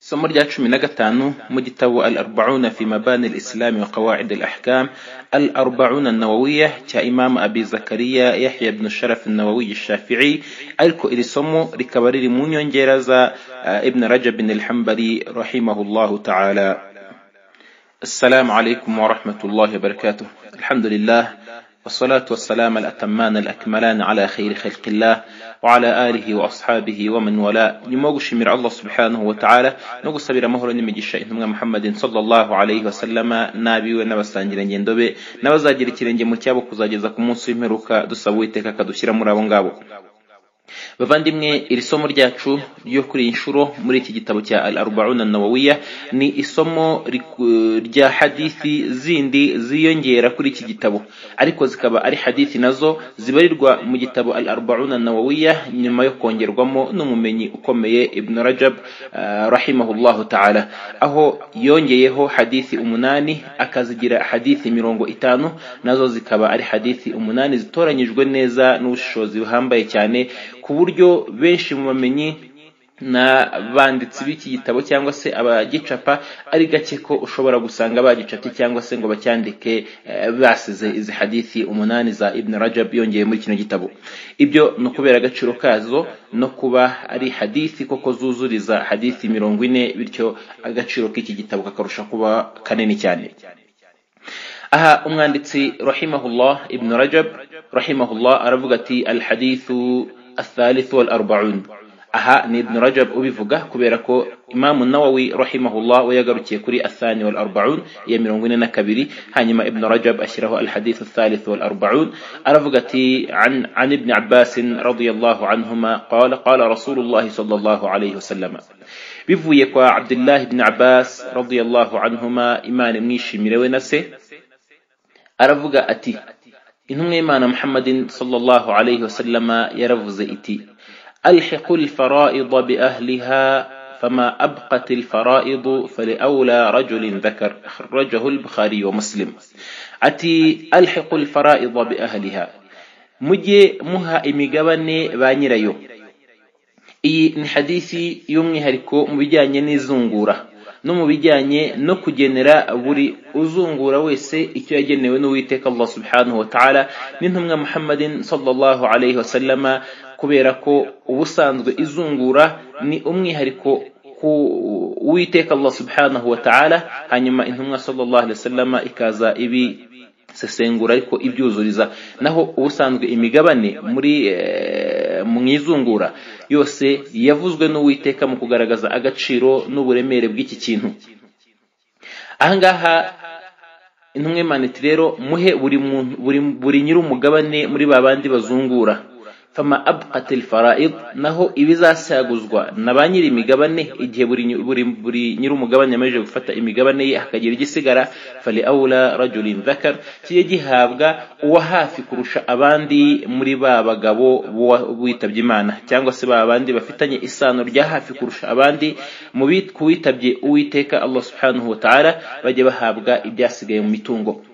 isomo rya cumi na gatanu mu gitabo al arbauna fi mabani al islami wa qawaid al ahkam al arbauna nawawiya cya imamu abi zakariya yahya ibn sharaf nawawiyi shafii ariko iri somo rikaba riri mu nyongera za uh, ibn rajab bin al hambali rahimahullahu taala السلام عليكم ورحمة الله وبركاته الحمد لله والصلاة والسلام الأتمان الأكملان على خير خلق الله وعلى آله وأصحابه ومن ولا نموغش من الله سبحانه وتعالى نوغو سبير مهر نمجيش إنهم محمد صلى الله عليه وسلم نابي ونبسانجر نجندوبي نبزاجر ترنجي متيابو كزاجزا كمونسو مروكا دسابويتك كدوشير مرابنغابو bavandimwe iri somo ryacu ryo kuri iyi nshuro muri iki gitabo cya al arbauna nawawiya ni isomo rya hadithi zindi ziyongera kuri iki gitabo ariko zikaba ari hadithi nazo zibarirwa mu gitabo al arbauna nawawiya nyuma yo kongerwamo n'umumenyi ukomeye ibn rajab uh, rahimahullahu taala aho yongeyeho hadithi umunani akazigira hadithi mirongo itanu nazo zikaba ari hadithi umunani zitoranyijwe neza n'ubushishozi buhambaye cyane ku buryo benshi mu bamenyi n'abanditsi b'iki gitabo cyangwa se abagicapa ari gake ko ushobora gusanga bagicapye cyangwa se ngo bacyandike basize izi hadithi umunani za ibn rajab yongeye muri kino gitabo ibyo ni ukubera agaciro kazo no kuba ari hadithi koko zuzuriza hadithi mirongo ine bityo agaciro k'iki gitabo kakarusha kuba kanini cyane aha umwanditsi rahimahullah ibn rajab rahimahullah aravuga ati alhadithu athalithu walarbaun aha ni ibn rajab ubivuga kubera ko imamu nawawi rahimahullah we yagarukiye kuri athani walarbaun iya mirongo ine na kabiri hanyuma ibn rajab ashyiraho alhadithu athalithu walarbaun aravuga ati an, an ibni abbasin radiallahu anhuma qala qala rasulullahi sallallahu alaihi wasallama bivuye kwa abdullahi ibn abbas radiallahu anhuma imana imwishimire we na se aravuga ati intumwa y'imana muhammadin sallallahu alayhi wasallama yaravuze iti alhiqu alfara'id bi ahliha فما أبقت الفرائض فلأولى رجل ذكر أخرجه البخاري ومسلم أتي ألحق الفرائض بأهلها مجي مها إميقبني بانيريو إي حديثي يومي هركو مبجاني نزنغورة no mu bijyanye no kugenera buri uzungura wese icyo yagenewe n'uwiteka Allah subhanahu wa ta'ala n'intumwa Muhammadin sallallahu alayhi wasallama kubera ko ubusanzwe izungura ni umwihariko ku uwiteka Allah subhanahu wa ta'ala hanyuma intumwa sallallahu alayhi wasallama ikaza ibi sesengura ariko ibyuzuriza naho ubusanzwe imigabane muri mu izungura yose yavuzwe n'uwiteka mu kugaragaza agaciro n'uburemere bw'iki kintu ahangaha intumwe maniti rero muhe buri nyir'umugabane muri ba bandi bazungura fama abqatil fara'id naho ibizasaguzwa na ba nyiri imigabane igihe buri buri buri nyiri umugabane yamaze gufata imigabane ye hakagira igisigara fali aula rajulin dhakar kiye gihabwa uwa hafi kurusha abandi muri ba bagabo witabye Imana cyangwa se ba bandi bafitanye isano rya hafi kurusha abandi mu kuwitabye uwiteka Allah subhanahu wa ta'ala bajye bahabwa ibyasigaye mu mitungo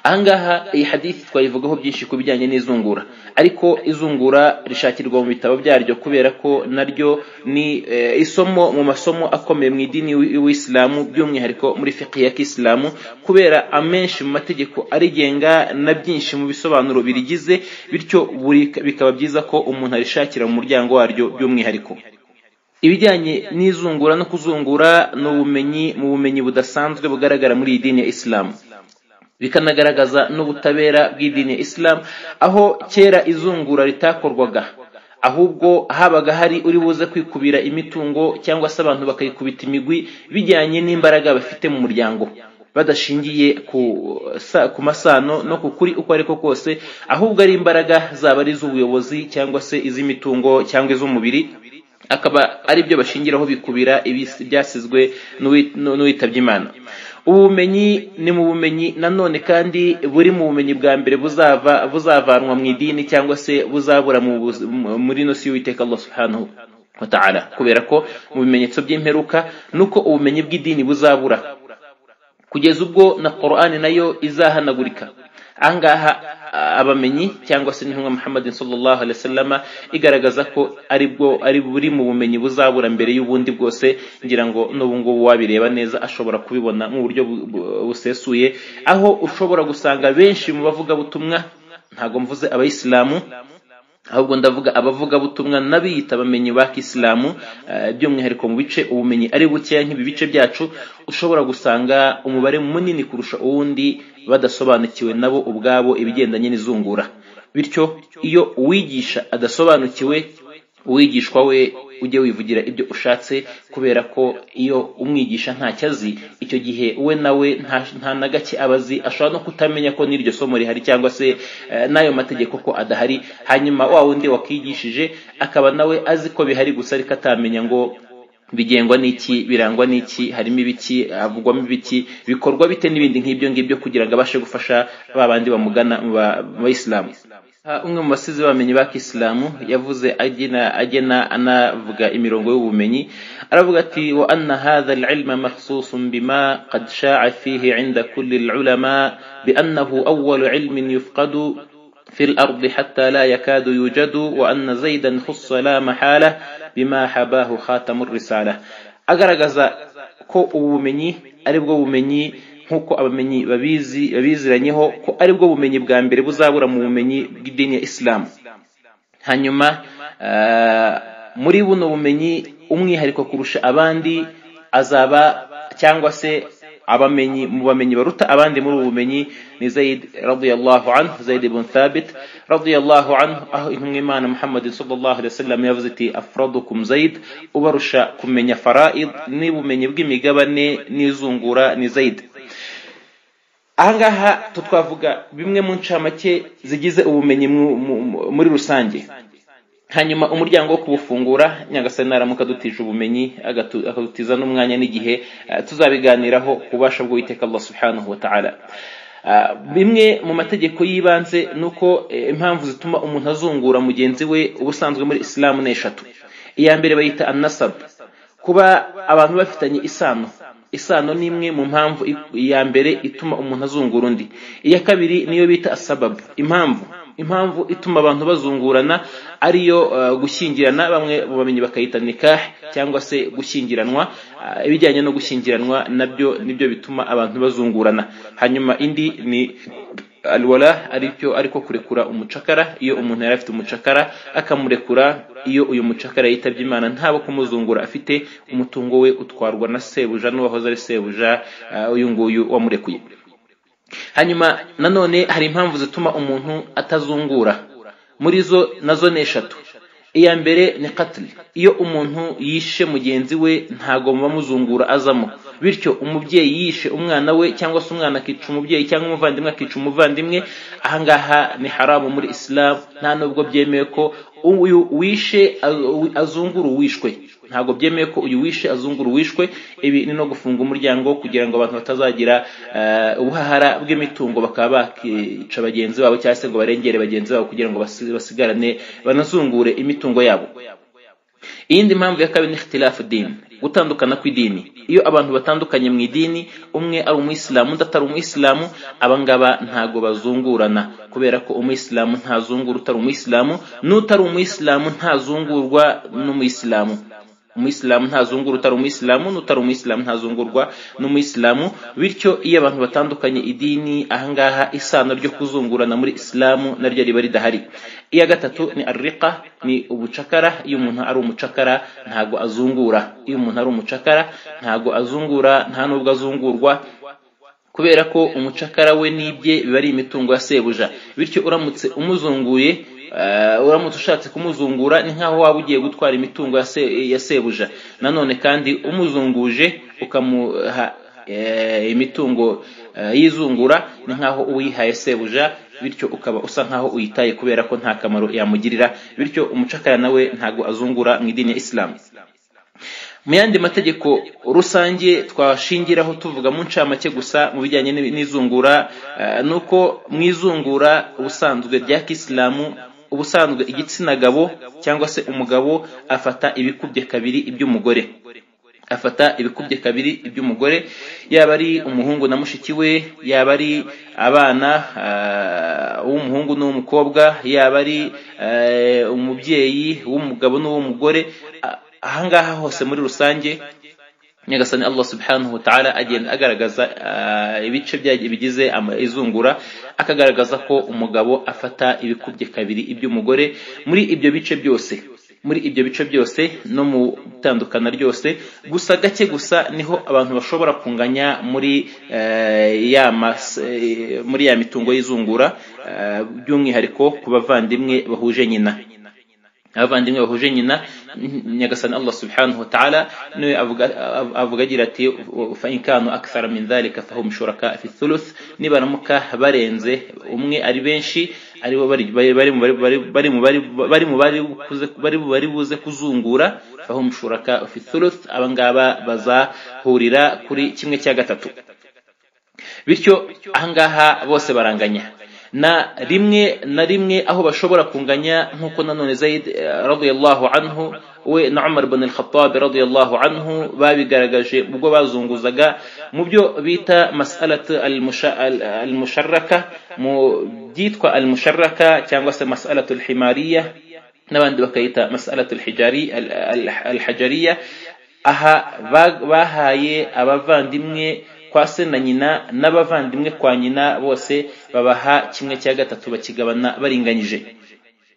ahangaha iyi hadithi twayivugaho byinshi ku bijyanye n'izungura ariko izungura rishakirwa mu bitabo byaryo kubera ko naryo ni isomo mu masomo akomeye mu idini y'uwisilamu by'umwihariko muri fiqhi ya kisilamu kubera amenshi mu mategeko arigenga na byinshi mu bisobanuro birigize bityo bikaba byiza ko umuntu arishakira mu muryango waryo by'umwihariko ibijyanye n'izungura no kuzungura ni ubumenyi mu bumenyi budasanzwe bugaragara muri iyi dini ya isilamu bikanagaragaza n'ubutabera bw'idini ya isilamu aho kera izungura ritakorwaga ahubwo habaga hari uri buze kwikubira imitungo cyangwa se abantu bakayikubita imigwi bijyanye n'imbaraga bafite mu muryango badashingiye ku masano no ku kuri uko ariko kose ahubwo ari imbaraga zaba ari iz'ubuyobozi cyangwa se iz'imitungo cyangwa iz'umubiri akaba ari byo bashingiraho bikubira ibyasizwe n'uwitabye imana ubumenyi ni mu bumenyi nanone kandi buri mu bumenyi bwa mbere buzava buzavanwa mu idini cyangwa se buzabura muri ino si y'uwiteka Allah subhanahu wa ta'ala kubera ko mu bimenyetso by'imperuka nuko ubumenyi bw'idini buzabura kugeza ubwo na Qur'ani nayo izahanagurika angaha abamenyi cyangwa se n'intumwa muhammadin sallallahu alaihi wasallam igaragaza ko ari bwo ari buri mu bumenyi buzabura mbere y'ubundi bwose ngira ngo n'ubu ngubu wabireba neza ashobora kubibona mu buryo bu- bu- busesuye aho ushobora gusanga benshi mu bavugabutumwa ntabwo mvuze abayisilamu ahubwo ndavuga abavugabutumwa n'abiyita abamenyi ba kisilamu eh, by'umwihariko mu bice ubumenyi ari bukeya nk'ibi bice byacu ushobora gusanga umubare munini kurusha uwundi badasobanukiwe nabo ubwabo ibigendanye n'izungura bityo iyo uwigisha adasobanukiwe uwigishwa we ujye wivugira ibyo ushatse kubera ko iyo umwigisha ntacyo azi icyo gihe we nawe nta- nta na gake aba azi ashobora no kutamenya ko n'iryo somo rihari cyangwa se eh, n'ayo mategeko ko adahari hanyuma wa wundi wakigishije akaba nawe azi ko bihari gusa ariko atamenya ngo bigengwa n'iki birangwa n'iki harimo ibiki havugwamo ibiki bikorwa bite n'ibindi nk'ibyo ngibyo kugira ngo abashe gufasha ba bandi bamugana mu ba- mu bayisilamu Ah, umwe mu basizi bamenyi ba kisilamu yavuze agena agena anavuga imirongo y'ubumenyi aravuga ati wa anna hadha al-ilma mahsusun bima qad sha'a fihi 'inda kulli al-ulama bi annahu awwalu 'ilmin yufqadu في الأرض حتى لا يكاد يوجد وأن زيدا خص لا محالة بما حباه خاتم الرسالة agaragaza ko ubumenyi ari bwo bumenyi nk'uko abamenyi babizi babiziranyeho ko ari bwo bumenyi bwa mbere buzabura mu bumenyi bw'idini ya isilamu hanyuma ah, muri buno bumenyi umwihariko kurusha abandi azaba cyangwa se abamenyi mu bamenyi baruta abandi muri ubu bumenyi ni zayid radiyallahu anhu zayid ibn thabit radiyallahu anhu aho intumwa imana muhammadin sallallahu alaihi wasallam yavuze iti afradukum zayid ubarusha kumenya faraid n'ubumenyi bw'imigabane n'izungura ni zayid ahangaha tu twavuga bimwe mu ncamake zigize ubumenyi mu- mu- mu- muri rusange hanyuma umuryango wo kuwufungura nyagasani naramuka adutije ubumenyi agatu- akadutiza n'umwanya n'igihe eh, tuzabiganiraho ku bubasha bw'uwiteka allah subhanahu wa ta'ala Ah, bimwe mu mategeko y'ibanze ni uko eh, impamvu zituma umuntu azungura mugenzi we ubusanzwe muri isilamu ni eshatu iya mbere bayita anasabu kuba abantu bafitanye isano isano ni imwe mu mpamvu i- iya mbere ituma umuntu azungura undi iya kabiri niyo bita asababu impamvu impamvu ituma abantu bazungurana ariyo eh, gushyingirana bamwe mu bamenyi bakayita nikah cyangwa se gushyingiranwa Ah, ibijyanye no gushyingiranwa nabyo nibyo bituma abantu bazungurana hanyuma indi ni alwala aricyo ariko kurekura umucakara iyo umuntu yari afite umucakara akamurekura iyo uyu mucakara yitabye imana ntabo kumuzungura afite umutungo we utwarwa na sebuja n'uwahoze ari sebuja ah, uyu nguyu wamurekuye hanyuma nanone hari impamvu zituma umuntu atazungura muri zo nazo ni eshatu iya mbere ni katili iyo umuntu yishe mugenzi we ntago muba muzungura azamo bityo umubyeyi yishe umwana we cyangwa se umwana akica umubyeyi cyangwa umuvandimwe akica umuvandimwe ahangaha ni haramu muri isilamu nta nubwo byemewe ko uyu wishe azu- azungura uwishwe ntabwo byemeye ko uyu wishe azungura uwishwe ibi ni no gufunga umuryango kugira ngo abantu batazagira eh, ubuhahara bw'imitungo bakaba bakica bagenzi babo cyangwa se ngo barengere bagenzi babo kugira ngo basi- basigarane banazungure imitungo yabo iyindi mpamvu ya kabiri ni ikhtilafu dini gutandukana kw'idini iyo abantu batandukanye mu idini umwe ari umuyisilamu undi atari umuyisilamu abangaba ntago bazungurana kubera ko umuyisilamu ntazungura utari umuyisilamu n'utari umuyisilamu ntazungurwa n'umuyisilamu umuyisilamu ntazungura utari umuyisilamu n'utari umuyisilamu ntazungurwa n'umuyisilamu bityo iyo abantu batandukanye idini ahangaha isano ryo kuzungurana muri isilamu naryo riba ridahari iya gatatu ni arriqa ni ubucakara iyo umuntu ari umucakara ntago azungura iyo umuntu ari umucakara ntago azungura nta nubwo azungurwa kubera ko umucakara we n'ibye biba ari imitungo ya sebuja bityo uramutse umuzunguye eh, uramutse ushatse kumuzungura ni nk'aho waba ugiye gutwara imitungo ya se- ya sebuja nanone kandi umuzunguje ukamuha eh, imitungo eh, y'izungura ni nk'aho uwihaye sebuja bityo ukaba usa nk'aho uyitaye kubera ko nta kamaro yamugirira bityo umucakara nawe ntago azungura mu idini ya isilamu mu yandi mategeko rusange twashingiraho tuvuga mu ncamake gusa mu bijyanye n'i- n'izungura eh, ni uko mu izungura ubusanzwe rya kisilamu ubusanzwe igitsina gabo cyangwa se umugabo afata ibikubye kabiri iby'umugore afata ibikubye kabiri iby'umugore yaba ari umuhungu na mushiki we yaba ari abana uw'umuhungu n'uw'umukobwa yaba ari eh, umubyeyi w'umugabo n'uw'umugore A- ahangaha hose muri rusange nyagasani allah subhanahu wa ta'ala agenda agaragaza ah, ibice bya- bigize ama- izungura akagaragaza ko umugabo afata ibikubye kabiri iby'umugore muri ibyo bice byose muri ibyo bice byose no mu itandukana ryose gusa gake gusa niho abantu bashobora kunganya muri eh, ya mas- eh, muri ya mitungo y'izungura eh, by'umwihariko ku bavandimwe bahuje nyina abavandimwe bahuje nyina nyagasani allah subhanahu wa ta'ala niwe avuga avuga agira ati fa in kanu akthara min dhalika fahum shuraka fi thuluth nibaramuka barenze umwe ari benshi aribo bari bari bari mu bari bari mu bari bari mu bari kuze- bari mu bari buze kuzungura fahum shuraka fi thuluth abangaba bazahurira kuri kimwe cya gatatu bityo ahangaha bose baranganya na rimwe na rimwe aho bashobora kunganya nk'uko nanone zayid eh, radiyallahu anhu we na umar ibn al-khattab radiyallahu anhu babigaragaje ubwo bazunguzaga mu byo bita masalat al-musha- al- al-musharraka mu byitwa al-musharraka cyangwa se masalat al-himariya n'abandi bakayita masalat al-hijari al- al- al-hajariya aha ba- bahaye abavandimwe kwa se na nyina n'abavandimwe kwa nyina bose babaha kimwe cya gatatu bakigabana baringanyije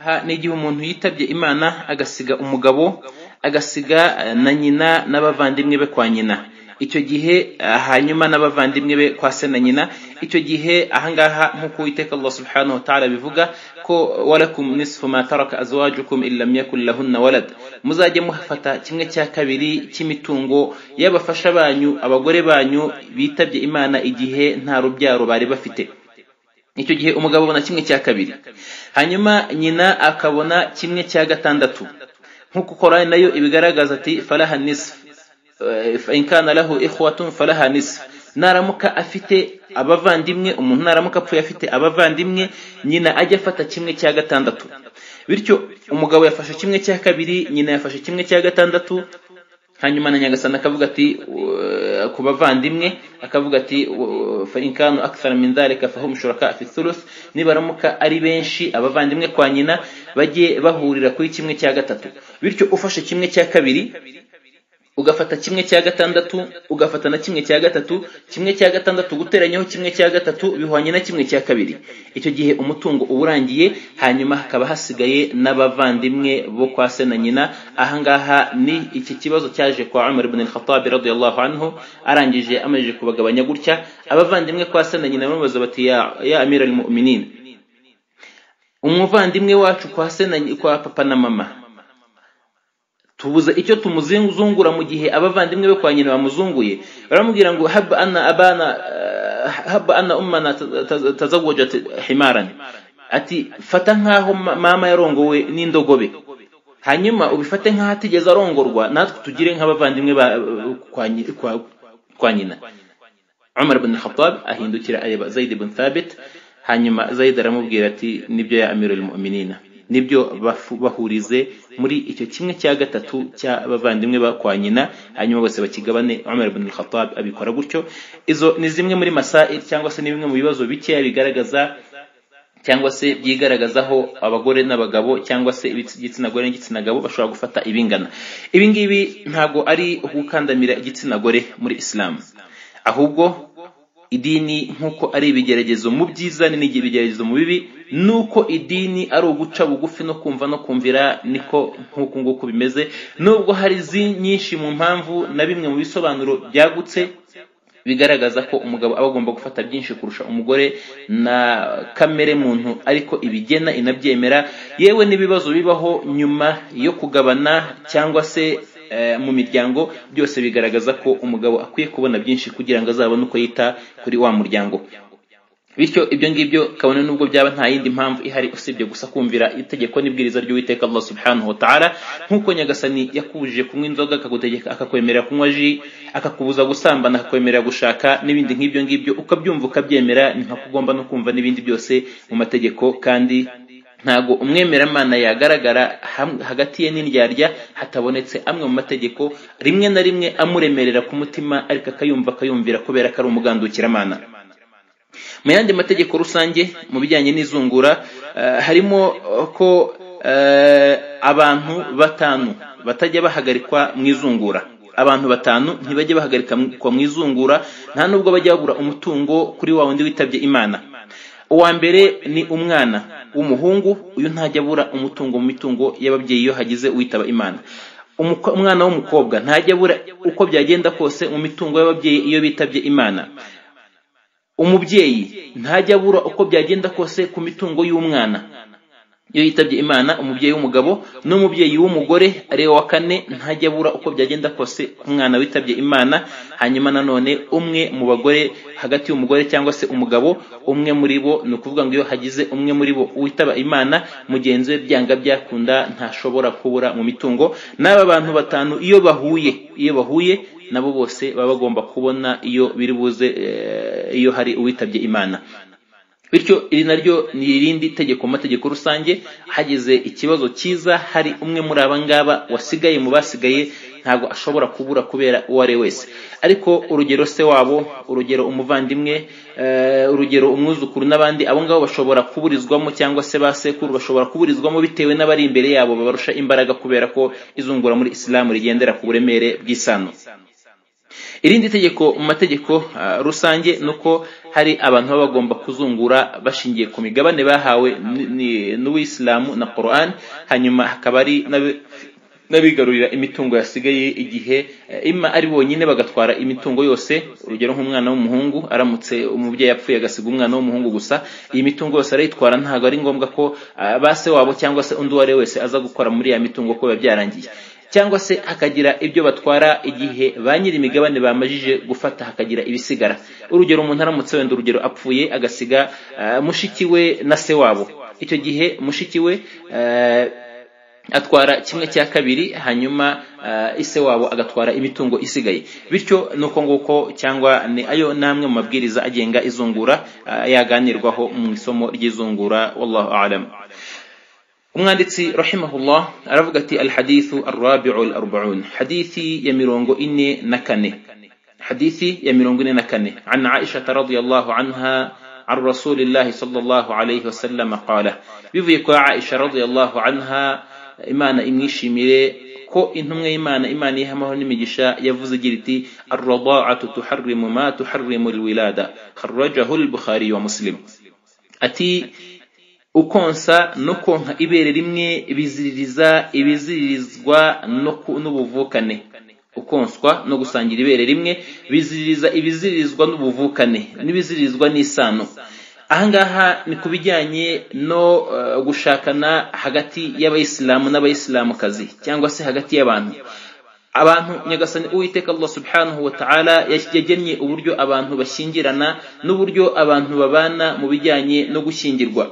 aha ni igihe umuntu yitabye imana agasiga umugabo agasiga eh, na nyina n'abavandimwe be kwa nyina icyo gihe eh, hanyuma n'abavandimwe be kwa se na nyina icyo gihe ahangaha nk'uko uwiteka allah subhanahu wa ta'ala bivuga ko walakum nisfu ma taraka azwajukum in lam yakun lahunna walad muzajye mufata kimwe cya kabiri cy'imitungo y'abafasha banyu abagore banyu bitabye imana igihe nta rubyaro bari bafite icyo gihe umugabo abona kimwe cya kabiri hanyuma nyina akabona kimwe cya gatandatu nk'uko korani nayo ibigaragaza ati falaha nisf Eh, fa in kana lahu ikhwatun falaha nisf naramuka afite abavandimwe umuntu naramuka apfuye afite abavandimwe nyina ajya afata kimwe cya gatandatu bityo umugabo yafashe kimwe cya kabiri nyina yafashe kimwe cya gatandatu hanyuma na nyagasani akavuga ati "Uh, ku bavandimwe akavuga ati "Uh, fa in kanu akthara min dhalika fahum shuraka fi thuluth nibaramuka ari benshi abavandimwe kwa nyina bajye bahurira kuri kimwe cya gatatu bityo ufashe kimwe cya kabiri ugafata kimwe cya gatandatu ugafata na kimwe cya gatatu kimwe cya gatandatu guteranyaho kimwe cya gatatu bihwanye na kimwe cya kabiri icyo gihe umutungo uba urangiye hanyuma hakaba hasigaye n'abavandimwe bo kwa se na nyina ahangaha ni iki kibazo cyaje kwa umar ibn al-khattab radiyallahu anhu arangije amajije kubagabanya gutya abavandimwe kwa se na nyina bamubaza bati ya, ya amir al-mu'minin umuvandimwe wacu kwa se na nyi- kwa papa na mama tubuze icyo tumuzungura mu gihe abavandimwe be kwa nyina bamuzunguye baramubwira ngo haba ana abana eh, haba ana ummana taz- taz- tazawwajat himaran ati fata nkaho ma- mama yarongowe n'indogobe hanyuma ubifate nkaho atigeze arongorwa natwe tugire nk'abavandimwe ba- kwa nyi- kwa- kwa nyina umar ibn khattab ahindukira areba zayid ibn thabit hanyuma zayid aramubwira ati nibyo ya amirul mu'minina nibyo bafu- bahurize muri icyo kimwe cya gatatu cy'abavandimwe ba kwa nyina hanyuma bose bakigabane umar ibn khattab abikora gutyo izo ni zimwe muri masail cyangwa se ni bimwe mu bibazo bikeya bigaragaza cyangwa se byigaragazaho abagore n'abagabo cyangwa se igitsina gore n'igitsina gabo bashobora gufata ibingana ibi ngibi ntabwo ari gukandamira igitsina gore muri isilamu ahubwo idini nk'uko ari ibigeragezo mu byiza ni n'ibigeragezo mu bibi nuko idini ari uguca bugufi no kumva no kumvira niko nk'uku nguku bimeze nubwo hari zi- nyinshi mu mpamvu na bimwe mu bisobanuro byagutse bigaragaza ko umugabo aba agomba gufata byinshi kurusha umugore na kamere muntu ariko ibigena inabyemera yewe n'ibibazo bibaho nyuma yo kugabana cyangwa se eh, mu miryango byose bigaragaza ko umugabo akwiye kubona byinshi kugira ngo azabone uko yita kuri wa muryango bityo ibyo ngibyo kabone nubwo byaba nta yindi mpamvu ihari usibye gusa kumvira itegeko n'ibwiriza ry'uwiteka allah subhanahu wa ta'ala nk'uko nyagasani yakubujije kunywa inzoga akagutegeka akakwemerera kunywa ji akakubuza gusambana akakwemerera gushaka n'ibindi nk'ibyo ngibyo ukabyumva ukabyemera ni nka ko ugomba no kumva n'ibindi byose mu mategeko kandi ntabwo umwemeramana yagaragara hagati ye n'indyarya hatabonetse amwe mu mategeko rimwe na rimwe amuremerera ku mutima ariko akayumva akayumvira kubera ko ari umugandukiramana mu yandi mategeko rusange mu bijyanye n'izungura harimo ko abantu batanu batajya bahagarikwa mu izungura abantu batanu ntibajye bahagarikwa mu izungura nta nubwo bajya babura umutungo kuri wa wundi witabye imana uwa mbere ni umwana w'umuhungu uyu ntajya abura umutungo mu mitungo y'ababyeyi iyo hagize uwitaba imana umwana w'umukobwa ntajya abura uko byagenda kose mu mitungo y'ababyeyi iyo bitabye imana umubyeyi ntajya abura uko byagenda kose ku mitungo y'umwana iyo yitabye imana umubyeyi w'umugabo n'umubyeyi w'umugore ariwe wa kane ntajya abura uko byagenda kose ku mwana witabye imana hanyuma nanone umwe mu bagore hagati y'umugore cyangwa se umugabo umwe muri bo ni ukuvuga ngo iyo hagize umwe muri bo witaba imana mugenzi we byanga byakunda ntashobora kubura mu mitungo n'aba bantu batanu iyo bahuye iyo bahuye nabo bose baba bagomba kubona iyo biri buze iyo hari uwitabye imana bityo iri naryo ni irindi tegeko mu mategeko rusange hagize ikibazo cyiza hari umwe muri aba ngaba wasigaye mu basigaye ntabwo ashobora kubura kubera uwo ari we wese ariko urugero se wabo urugero umuvandimwe urugero umwuzukuru n'abandi abo ngabo bashobora kuburizwamo cyangwa se ba sekuru bashobora kuburizwamo bitewe n'abari imbere yabo babarusha imbaraga kubera ko izungura muri isilamu rigendera ku buremere bw'isano irindi tegeko mu mategeko rusange ni uko hari abantu baba bagomba kuzungura bashingiye ku migabane bahawe n'uwisilamu na koran hanyuma hakaba ari n'abigarurira imitungo yasigaye igihe ima ari bonyine bagatwara imitungo yose urugero nk'umwana w'umuhungu aramutse umubyeyi yapfuye agasiga umwana w'umuhungu gusa iyi mitungo yose arayitwara ntabwo ari ngombwa ko ba se wabo cyangwa se undi uwo ari we wese aza gukora muri ya mitungo ko biba byarangiye cyangwa se hakagira ibyo batwara igihe ba nyiri imigabane bamajije gufata hakagira ibisigara urugero umuntu aramutse wenda urugero apfuye agasiga mushiki we na se wabo icyo gihe mushiki we atwara kimwe cya kabiri hanyuma ise wabo agatwara imitungo isigaye bityo ni uko nguko cyangwa ni ayo n'amwe mu mabwiriza agenga izungura yaganirwaho mu isomo ry'izungura wallahu alam umwanditsi rahimahullah aravuga ati alhadithu arrabiu alarbaun hadithi ya mirongo ine na kane hadithi ya mirongo ine na kane an aishata radiallahu anha عن رسول الله صلى الله عليه وسلم قال بيفيك عائشة رضي الله عنها إمانا إمنيشي ميري ko intumwa y'imana imana ihamaho n'imigisha yavuze igira iti arradaatu tuharrimu ma tuharrimu alwilada kharrajahu al-bukhari wa muslim ati ukonsa no konka ibere rimwe biziririza ibiziririzwa n'ubuvukane ukonswa no gusangira ibere rimwe biziririza ibizirizwa n'ubuvukane n'ibizirizwa n'isano ahangaha ni ku bijyanye no gushakana hagati y'abayisilamu n'abayisilamukazi cyangwa se hagati y'abantu abantu nyagasani uwiteka allah subhanahu wa ta'ala yagennye uburyo abantu bashyingirana n'uburyo abantu babana mu bijyanye no gushyingirwa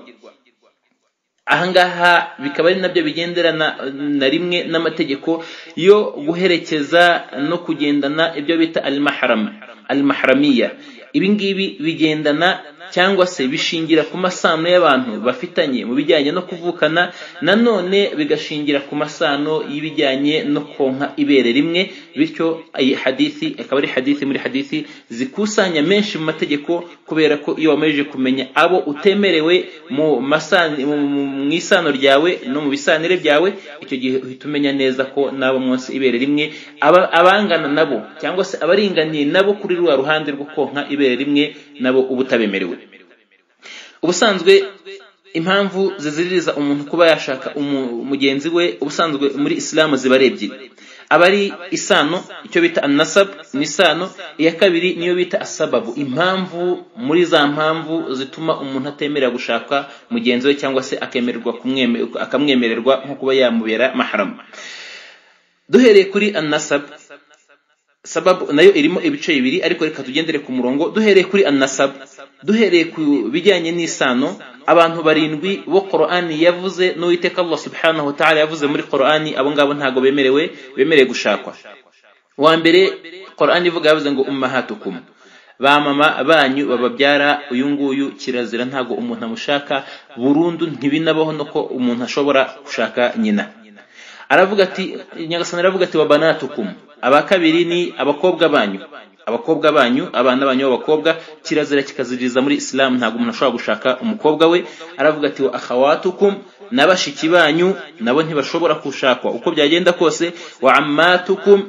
ahangaha bikaba ari nabyo bigenderana na rimwe n'amategeko yo guherekeza no kugendana ibyo bita al-mahrama al-mahramiya ibi ngibi bigendana cyangwa se bishingira ku masano y'abantu bafitanye mu bijyanye no kuvukana nanone bigashingira ku masano y'ibijyanye no konka ibere rimwe bityo iyi hadithi akaba ari hadithi muri hadithi zikusanya menshi mu mategeko kubera ko iyo wamajije kumenya abo utemerewe mu mu isano ryawe no mu bisanire byawe icyo gihe uhita umenya neza ko n'abo munsi ibere rimwe abangana nabo cyangwa se abaringaniye nabo kuri rwa ruhande rwo konka ibere rimwe nabo ubutabemerewe ubusanzwe impamvu ziziririza umuntu kuba yashaka mugenzi we ubusanzwe muri isilamu ziba ari ebyiri aba ari isano icyo bita anasabu ni isano iya kabiri niyo bita asababu impamvu muri za mpamvu zituma umuntu atemerera gushaka mugenzi we cyangwa se akamwemererwa nko kuba yamubera maharama duhereye kuri anasabu sababu nayo irimo ibice bibiri ariko reka tugendere ku murongo duhereye kuri anasab duhereye ku bijyanye n'isano abantu barindwi bo korani yavuze n'uwiteka allah subhanahu wa ta'ala yavuze muri korani abo ngabo ntabwo bemerewe bemereye gushakwa wa mbere korani ivuga yavuze ngo ummahatukum ba mama banyu bababyara uyu nguyu kirazira ntabwo umuntu amushaka burundu ntibinabaho no ko umuntu ashobora gushaka nyina aravuga ati nyagasani aravuga ati wabanatukum aba kabiri ni abakobwa banyu abakobwa banyu abana banyu b'abakobwa kirazira kikaziriza muri isilamu ntabwo umuntu ashobora gushaka umukobwa we aravuga ati wa akhawatukum n'abashiki banyu nabo ntibashobora gushakwa uko byagenda kose wa ammatukum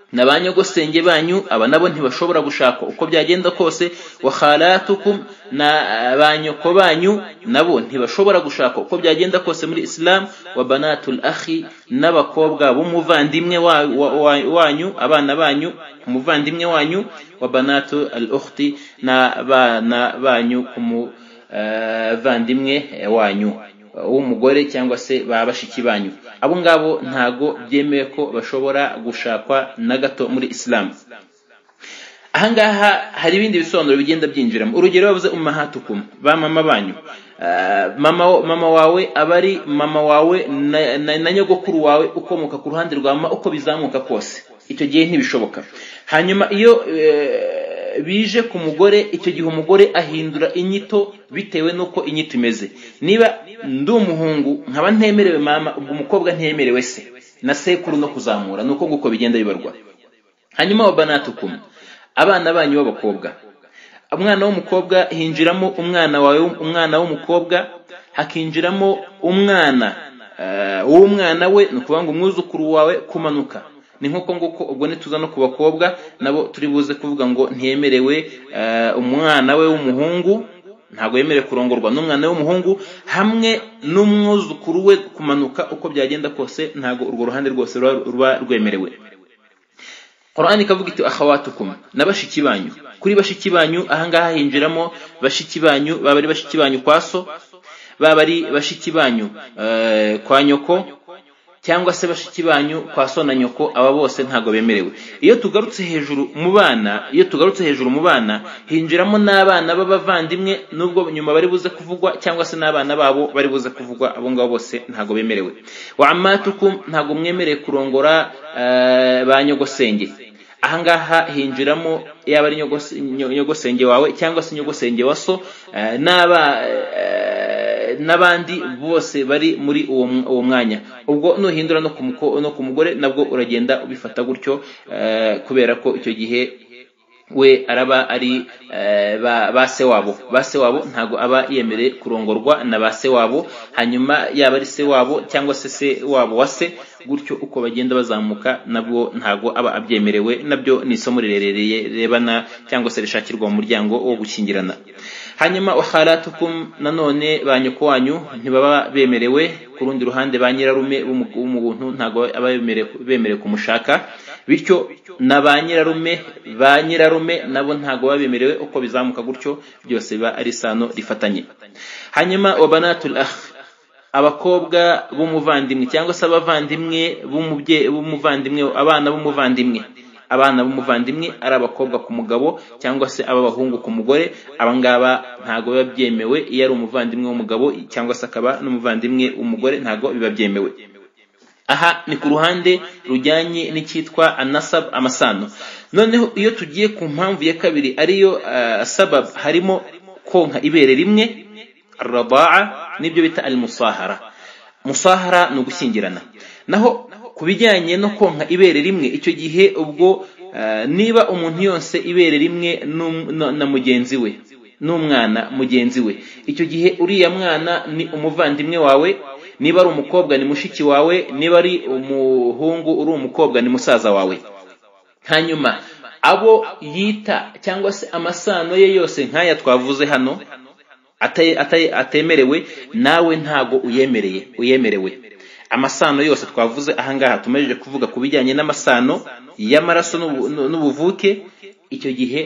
na ba nyogosenge banyu aba nabo ntibashobora gushakwa uko byagenda kose wa khalatukum na ba nyoko banyu nabo ntibashobora gushakwa uko byagenda kose muri isilamu wa banatul akhi n'abakobwa b'umuvandimwe wa- wa- wa- wanyu abana banyu umuvandimwe wanyu wa banatu al ukhti n'abana banyu ku muvandimwe wanyu w'umugore cyangwa se ba bashiki banyu abo ngabo ntago byemewe ko bashobora gushakwa na gato muri isilamu ahangaha hari ibindi bisobanuro bigenda byinjiramo urugero bavuze umahatukum ba mama banyu Ah, mama mama wawe aba ari mama wawe na, na, na nyogokuru wawe ukomoka ku ruhande rwa mama uko bizamuka kose icyo gihe ntibishoboka hanyuma iyo eh, bije ku mugore icyo gihe umugore ahindura inyito bitewe n'uko inyito imeze niba ndi umuhungu nkaba ntemerewe mama ubwo umukobwa ntemerewe se na sekuru no kuzamura ni uko nguko bigenda bibarwa hanyuma wa banatukum abana banyu b'abakobwa umwana w'umukobwa hinjiramo umwana wawe umwana w'umukobwa hakinjiramo umwana eh, w'umwana we ni ukuvuga ngo umwuzukuru wawe kumanuka ni nk'uko nguko ubwo nituza no ku bakobwa nabo turi buze kuvuga ngo ntiyemerewe eh, umwana we w'umuhungu ntabwo yemerewe kurongorwa n'umwana w'umuhungu hamwe n'umwuzukuru we kumanuka uko byagenda kose ntabwo urwo ruhande rwose ruba- ruba rwemerewe Qur'ani ikavuga iti akhawatukum na bashiki banyu kuri bashiki banyu ahangaha hinjiramo bashiki banyu baba ari bashiki banyu kwa so baba ari bashiki banyu eh, kwa nyoko cyangwa se bashiki banyu kwa so na nyoko aba bose ntago bemerewe iyo tugarutse hejuru mu bana iyo tugarutse hejuru mu bana hinjiramo n'abana b'abavandimwe nubwo nyuma bari buze kuvugwa cyangwa se n'abana babo bari buze kuvugwa abo ngabo bose ntago bemerewe wa amatukum ntago mwemereye kurongora eh, ba nyogosenge ahangaha hinjiramo yaba ari nyogose- nyo- nyogosenge wawe cyangwa se nyogosenge wa so eh, n'aba eh, n'abandi bose bari muri uwo mw- uwo mwanya ubwo nuhindura no ku muko- no ku mugore nabwo uragenda ubifata gutyo eh, kubera ko icyo gihe we araba ari eh, ba ba se wabo ba se wabo ntabwo aba yemereye kurongorwa na ba se wabo hanyuma yaba ari se wabo cyangwa se se wabo wa se gutyo uko bagenda bazamuka nabwo ntabwo aba abyemerewe nabyo ni isomo rirerereye rebana cyangwa se rishakirwa mu muryango wo gukingirana hanyuma waharatukum nanone ba nyoko wanyu ntibaba bemerewe ku rundi ruhande ba nyirarume w'umu- w'umuntu ntabwo aba bemerewe- bemerewe kumushaka bityo na ba nyirarume ba nyirarume nabo ntabwo babemerewe uko bizamuka gutyo byose biba ari isano rifatanye hanyuma wa banatul akh abakobwa b'umuvandimwe cyangwa se abavandimwe b'umubye- b'umuvandimwe abana b'umuvandimwe abana b'umuvandimwe ari abakobwa ku mugabo cyangwa se ab'abahungu ku mugore abangaba ntabwo biba byemewe iyo ari umuvandimwe w'umugabo cyangwa se akaba n'umuvandimwe w'umugore ntabwo biba byemewe aha ni ku ruhande rujyanye n'icyitwa anasab amasano noneho iyo tugiye ku mpamvu ya kabiri ariyo ah, sabab harimo konka ibere rimwe arabaa n'ibyo bita al musahara musahara ni ugushyingirana naho ku bijyanye no konka ibere rimwe icyo gihe ubwo ah, niba umuntu yonse ibere rimwe n'um- na- na mugenzi we n'umwana mugenzi we icyo gihe uriya mwana ni umuvandimwe wawe niba ari umukobwa ni mushiki wawe niba ari umuhungu uri umukobwa ni musaza wawe hanyuma abo yita cyangwa se amasano ye yose nk'aya twavuze hano ate- ate- atemerewe nawe ntago uyemereye uyemerewe amasano yose twavuze ahangaha tumejeje kuvuga ku bijyanye n'amasano y'amaraso n'ubu- n'u- n'ubuvuke icyo gihe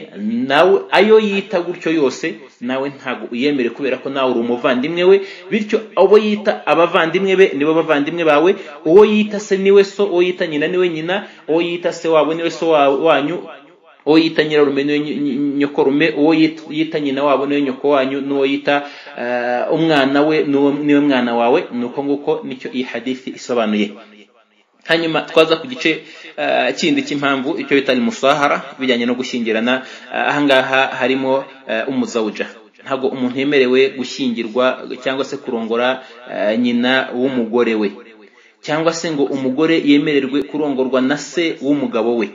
nawe ayo yita gutyo yose nawe ntago uyemerewe kubera ko nawe uri umuvandimwe we bityo abo yita abavandimwe be nibo bavandimwe bawe uwo yita se niwe so uwo yita nyina niwe nyina uwo yita se wabo niwe so wa- wanyu uwo yita nyirarume niwe ny- ny- nyokorume uwo yit- yita nyina wabo niwe nyoko wanyu n'uwo yita eh, umwana we n'uwo- niwe mwana wawe ni uko nguko nicyo iyi hadithi isobanuye hanyuma twaza ku gice ah, kindi cy'impamvu icyo bita musahara bijyanye no gushyingirana ah, ahangaha harimo ah, umuzawuja ntabwo umuntu yemerewe gushyingirwa cyangwa se kurongora ah, nyina w'umugore we cyangwa se ngo umugore yemererwe kurongorwa na se w'umugabo we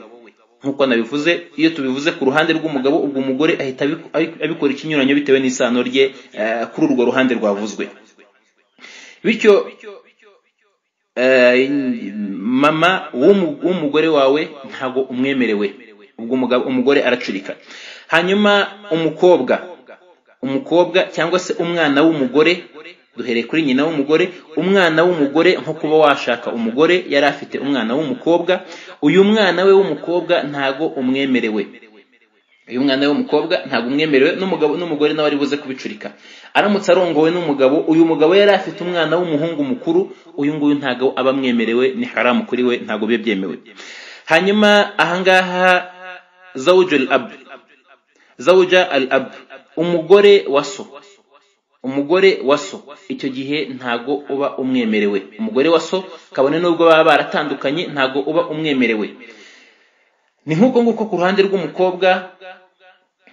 nk'uko nabivuze iyo tubivuze ku ruhande rw'umugabo ubwo umugore ahita abiku- abiku- abikora ikinyuranyo bitewe n'isano rye eh, kuri urwo ruhande rwavuzwe bityo eh, mama w'umu- w'umugore wawe ntabwo umwemerewe ubwo umugabo- umugore aracurika hanyuma umukobwa umukobwa cyangwa se umwana w'umugore duhereye kuri nyina w'umugore umwana w'umugore nko kuba washaka umugore yari afite umwana w'umukobwa uyu mwana we w'umukobwa ntago umwemerewe uyu mwana we w'umukobwa ntago umwemerewe n'umugabo n'umugore nawe ari buze kubicurika aramutse arongowe n'umugabo uyu mugabo yari afite umwana w'umuhungu mukuru uyu nguyu ntago aba amwemerewe ni haramu kuri we ntago biba byemewe hanyuma ahangaha zawujul ab zawuja al ab umugore wa so umugore wa so icyo gihe ntago uba umwemerewe umugore wa so kabone n'ubwo baba baratandukanye ntago uba umwemerewe ni nk'uko nguko ku ruhande rw'umukobwa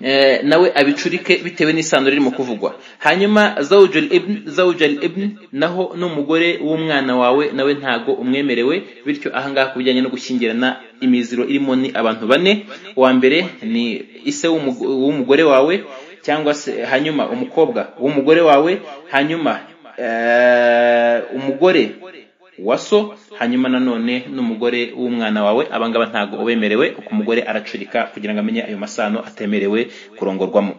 eh, nawe abicurike bitewe n'isano ririmo kuvugwa hanyuma zawujal ibn zawujal ibn naho n'umugore w'umwana wawe nawe ntago umwemerewe bityo ahangaha ku bijyanye no gushyingirana imiziro irimo ni abantu bane uwa mbere ni ise w'umugo- w'umugore wawe cyangwa se hanyuma umukobwa w'umugore wawe hanyuma eh, umugore wa so hanyuma nanone n'umugore w'umwana wawe abangaba ntago ubemerewe uko umugore aracurika kugira ngo amenye ayo masano atemerewe kurongorwamo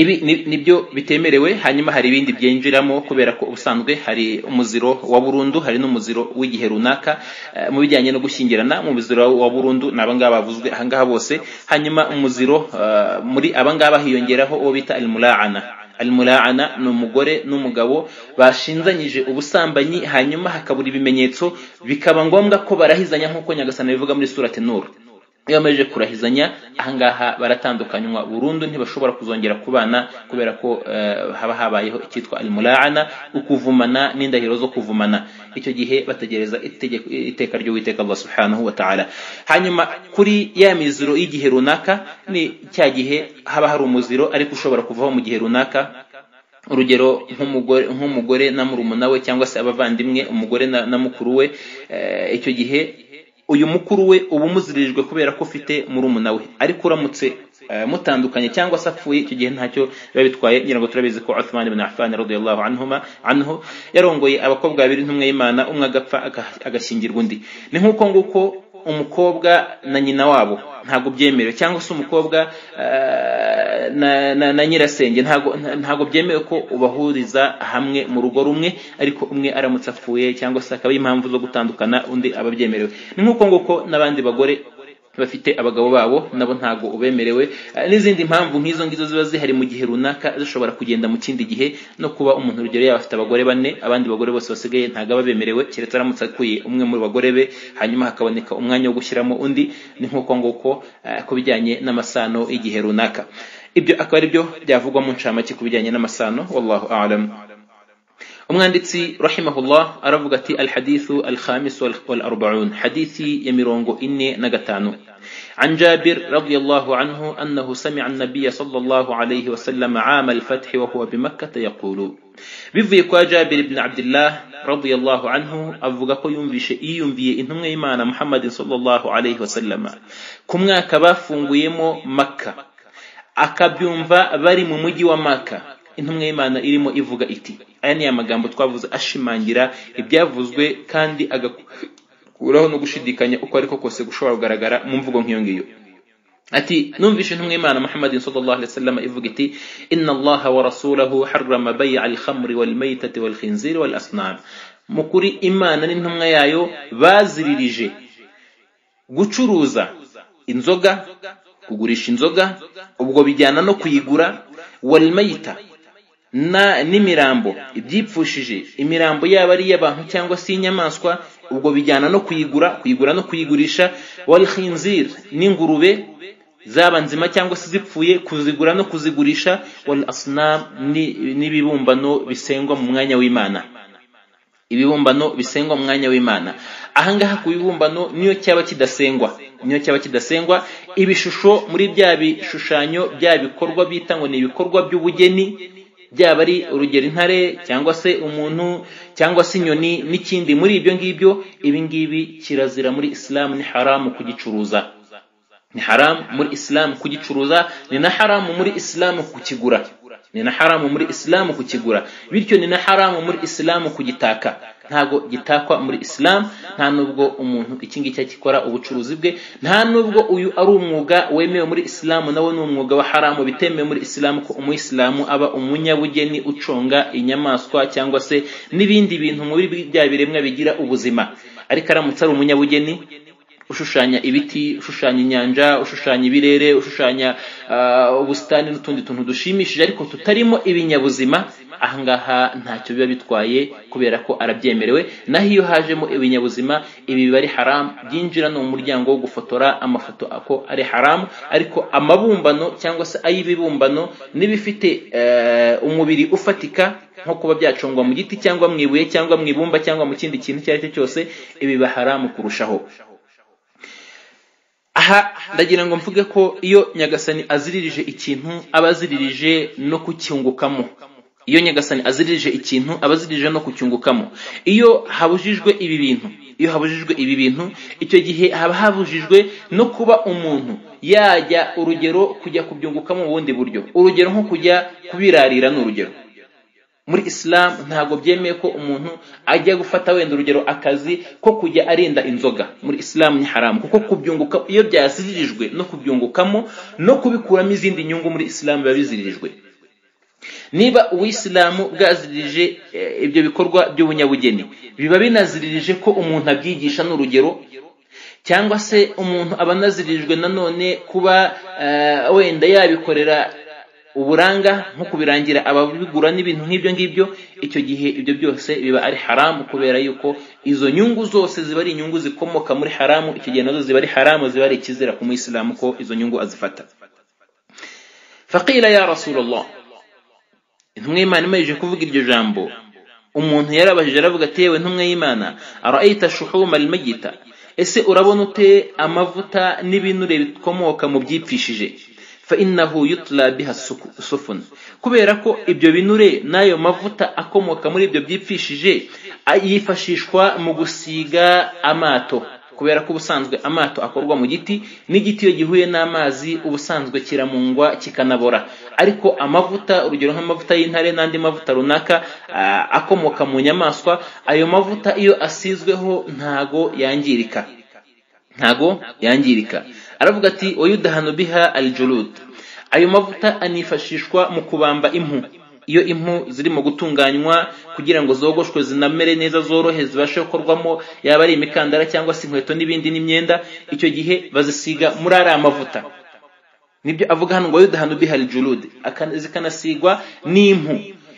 ibi ni- nibyo bitemerewe hanyuma hari ibindi byinjiramo kubera ko ubusanzwe hari umuziro wa burundu hari n'umuziro w'igihe runaka eh, mu bijyanye no gushyingirana mu muziro wa burundu ni abangaba bavuzwe ahangaha bose hanyuma umuziro eh, muri abangaba hiyongeraho uwo bita almulaana almulaana ni umugore n'umugabo bashinzanyije ubusambanyi hanyuma hakabura ibimenyetso bikaba ngombwa ko barahizanya nk'uko nyagasani bivuga muri surati nuru iyo bamaze kurahizanya ahangaha baratandukanywa burundu ntibashobora kuzongera kubana kubera ko eh, haba habayeho icyitwa almulaana ukuvumana n'indahiro zo kuvumana icyo gihe bategereza itegeko- iteka ry'uwiteka allah subhanahu wa ta'ala hanyuma kuri ya miziro y'igihe runaka ni cya gihe haba hari umuziro ariko ushobora kuvaho mu gihe runaka urugero nk'umugore nk'umugore na murumuna we cyangwa se abavandimwe umugore na, na mukuru we eh, icyo gihe uyu mukuru we uba umuzirijwe kubera ko ufite murumuna we ariko uramutse eh, mutandukanye cyangwa se apfuye icyo gihe ntacyo biba bitwaye ngira ngo turabizi ko Uthman ibn Affan radiyallahu anhuma anhu yarongoye abakobwa babiri ntumwe y'Imana umwe agapfa aga- agashyingirwa undi ni nk'uko nguko umukobwa na nyina wabo ntabwo byemerewe cyangwa se umukobwa eh, na, na, na nyirasenge ntago nta- ntago byemewe ko ubahuriza hamwe mu rugo rumwe ariko umwe aramutse apfuye cyangwa se akaba impamvu zo gutandukana undi aba abyemerewe ni nk'uko nguko n'abandi bagore bafite abagabo babo nabo ntago ubemerewe Eh, n'izindi mpamvu nk'izo ngizo ziba zihari mu gihe runaka zishobora kugenda mu kindi gihe no kuba umuntu urugero yaba afite abagore bane abandi bagore bose basigaye ntago aba bemerewe keretse aramutse akuye umwe mu bagore be hanyuma hakaboneka umwanya wo gushyiramo undi ni nk'uko nguko eh, ku bijyanye n'amasano y'igihe runaka ibyo akaba ari byo byavugwa mu ncamake ku bijyanye n'amasano wallahu a'lam umwanditsi rahimahullah aravuga ati alhadithu alkhamis wal- wal arbaun hadithi ya mirongo ine na gatanu عن جابر رضي الله عنه أنه سمع النبي صلى الله عليه وسلم عام الفتح وهو بمكة يقول bivuye kwa jabiri ibn abdillah radiyallahu anhu avuga ko yumvishe yiyumviye intumwa y'imana muhammadin sallallahu alayhi wasallama ku mwaka bafunguyemo makka akabyumva bari mu mujyi wa maka intumwa y'imana irimo ivuga iti aya ni amagambo twavuze ashimangira ibyavuzwe kandi agakuraho no gushidikanya uko ariko kose gushobora kugaragara mu mvugo nk'iyo ngiyo ati numvishe intumwa y'imana muhammadin sallallahu alaihi wasallam ivuga iti inna allaha wa rasulahu harrama bay'a al-khamri wal maytati wal khinziri wal asnam mu kuri imana n'intumwa yayo baziririje gucuruza inzoga kugurisha inzoga ubwo bijyana no kuyigura wal mayita na n'imirambo ibyipfushije imirambo yaba ari iy'abantu cyangwa se iy'inyamaswa ubwo bijyana no kuyigura kuyigura no kuyigurisha wal khinzir n'ingurube zaba nzima cyangwa se zipfuye kuzigura no kuzigurisha wal asnam ni- n'ibibumbano bisengwa mu mwanya w'imana ibibumbano bisengwa mu mwanya w'imana ahangaha ku bibumbano niyo cyaba kidasengwa niyo cyaba kidasengwa ibishusho muri bya bishushanyo bya bikorwa bita ngo ni ibikorwa by'ubugeni byaba ari urugero intare cyangwa se umuntu cyangwa se inyoni n'ikindi muri ibyo ngibyo ibi ngibi kirazira muri isilamu ni haramu kugicuruza ni haramu muri isilamu kugicuruza ni na haramu muri isilamu kukigura ni na haramu muri isilamu kukigura bityo ni na haramu muri isilamu kugitaka ntabwo gitakwa muri isilamu nta nubwo umuntu iki ngiki akikora ubucuruzi bwe nta nubwo uyu ari umwuga wemewe muri isilamu nawo ni umwuga wa haramu bitemewe muri isilamu ko umuyisilamu aba umunyabugeni uconga inyamaswa cyangwa se n'ibindi bintu muri bya biremwa bigira ubuzima ariko aramutse ari umunyabugeni ushushanya ibiti ushushanya inyanja ushushanya ibirere ushushanya ubusitani n'utundi tuntu dushimishije ariko tutarimo ibinyabuzima ahangaha ntacyo biba bitwaye kubera ko arabyemerewe naho iyo hajemo ibinyabuzima ibi biba ari haramu byinjira no mu muryango wo gufotora amafoto ako ari haramu ariko amabumbano cyangwa se ay'ibibumbano n'ibifite umubiri ufatika nko kuba byacungwa mu giti cyangwa mu ibuye cyangwa mu ibumba cyangwa mu kindi kintu icyo ari cyo cyose ibi biba haramu kurushaho aha ndagira ngo mvuge ko iyo nyagasani aziririje ikintu aba aziririje no kucyungukamo iyo nyagasani aziririje ikintu aba aziririje no kucyungukamo iyo habujijwe ibi bintu iyo habujijwe ibi bintu icyo gihe haba habujijwe no kuba umuntu yajya urugero kujya kubyungukamo mu bundi buryo urugero nko kujya kubirarira ni urugero muri isilamu ntabwo byemeye ko umuntu ajya gufata wenda urugero akazi ko kujya arinda inzoga muri isilamu ni haramu kuko kubyunguka iyo byaziririjwe no kubyungukamo no kubikuramo izindi nyungu muri isilamu biba biziririjwe niba uwisilamu bwaziririje ibyo bikorwa by'ubunyabugeni biba binaziririje ko umuntu abyigisha n'urugero cyangwa se umuntu aba anazirijwe nanone kuba wenda yabikorera uburanga nko kubirangira ababigura n'ibintu nk'ibyo ngibyo icyo gihe ibyo byose biba ari haramu kubera yuko izo nyungu zose ziba ari inyungu zikomoka muri haramu icyo gihe nazo ziba ari haramu ziba ari ikizira ku muyisilamu ko izo nyungu azifata faqila ya rasulullah intumwa y'imana imaze kuvuga iryo jambo umuntu yarabajije aravuga ati yewe ntumwa y'imana araita shuhuma almayita ese urabona ute amavuta n'ibinure bikomoka mu byipfishije fainahu yutla biha sufun kubera ko ibyo binure n'ayo mavuta akomoka muri ibyo byipfishije yifashishwa mu gusiga amato kubera ko ubusanzwe amato akorwa mu giti n'igiti iyo gihuye n'amazi ubusanzwe kiramungwa kikanabora ariko amavuta urugero nk'amavuta y'intare n'andi mavuta runaka akomoka mu nyamaswa ayo mavuta iyo asizweho ntago yangirika ntago yangirika aravuga ati wayudahanu biha aljulud ayo mavuta anifashishwa mu kubamba impu iyo impu zirimo gutunganywa kugira ngo zogoshwe zinamere neza zorohe zibashe gukorwamo yaba ari imikandara cyangwa se inkweto n'ibindi n'imyenda icyo gihe bazisiga muri ariya mavuta nibyo avuga hano ngo wayudahanu biha aljulud zikanasigwa n'impu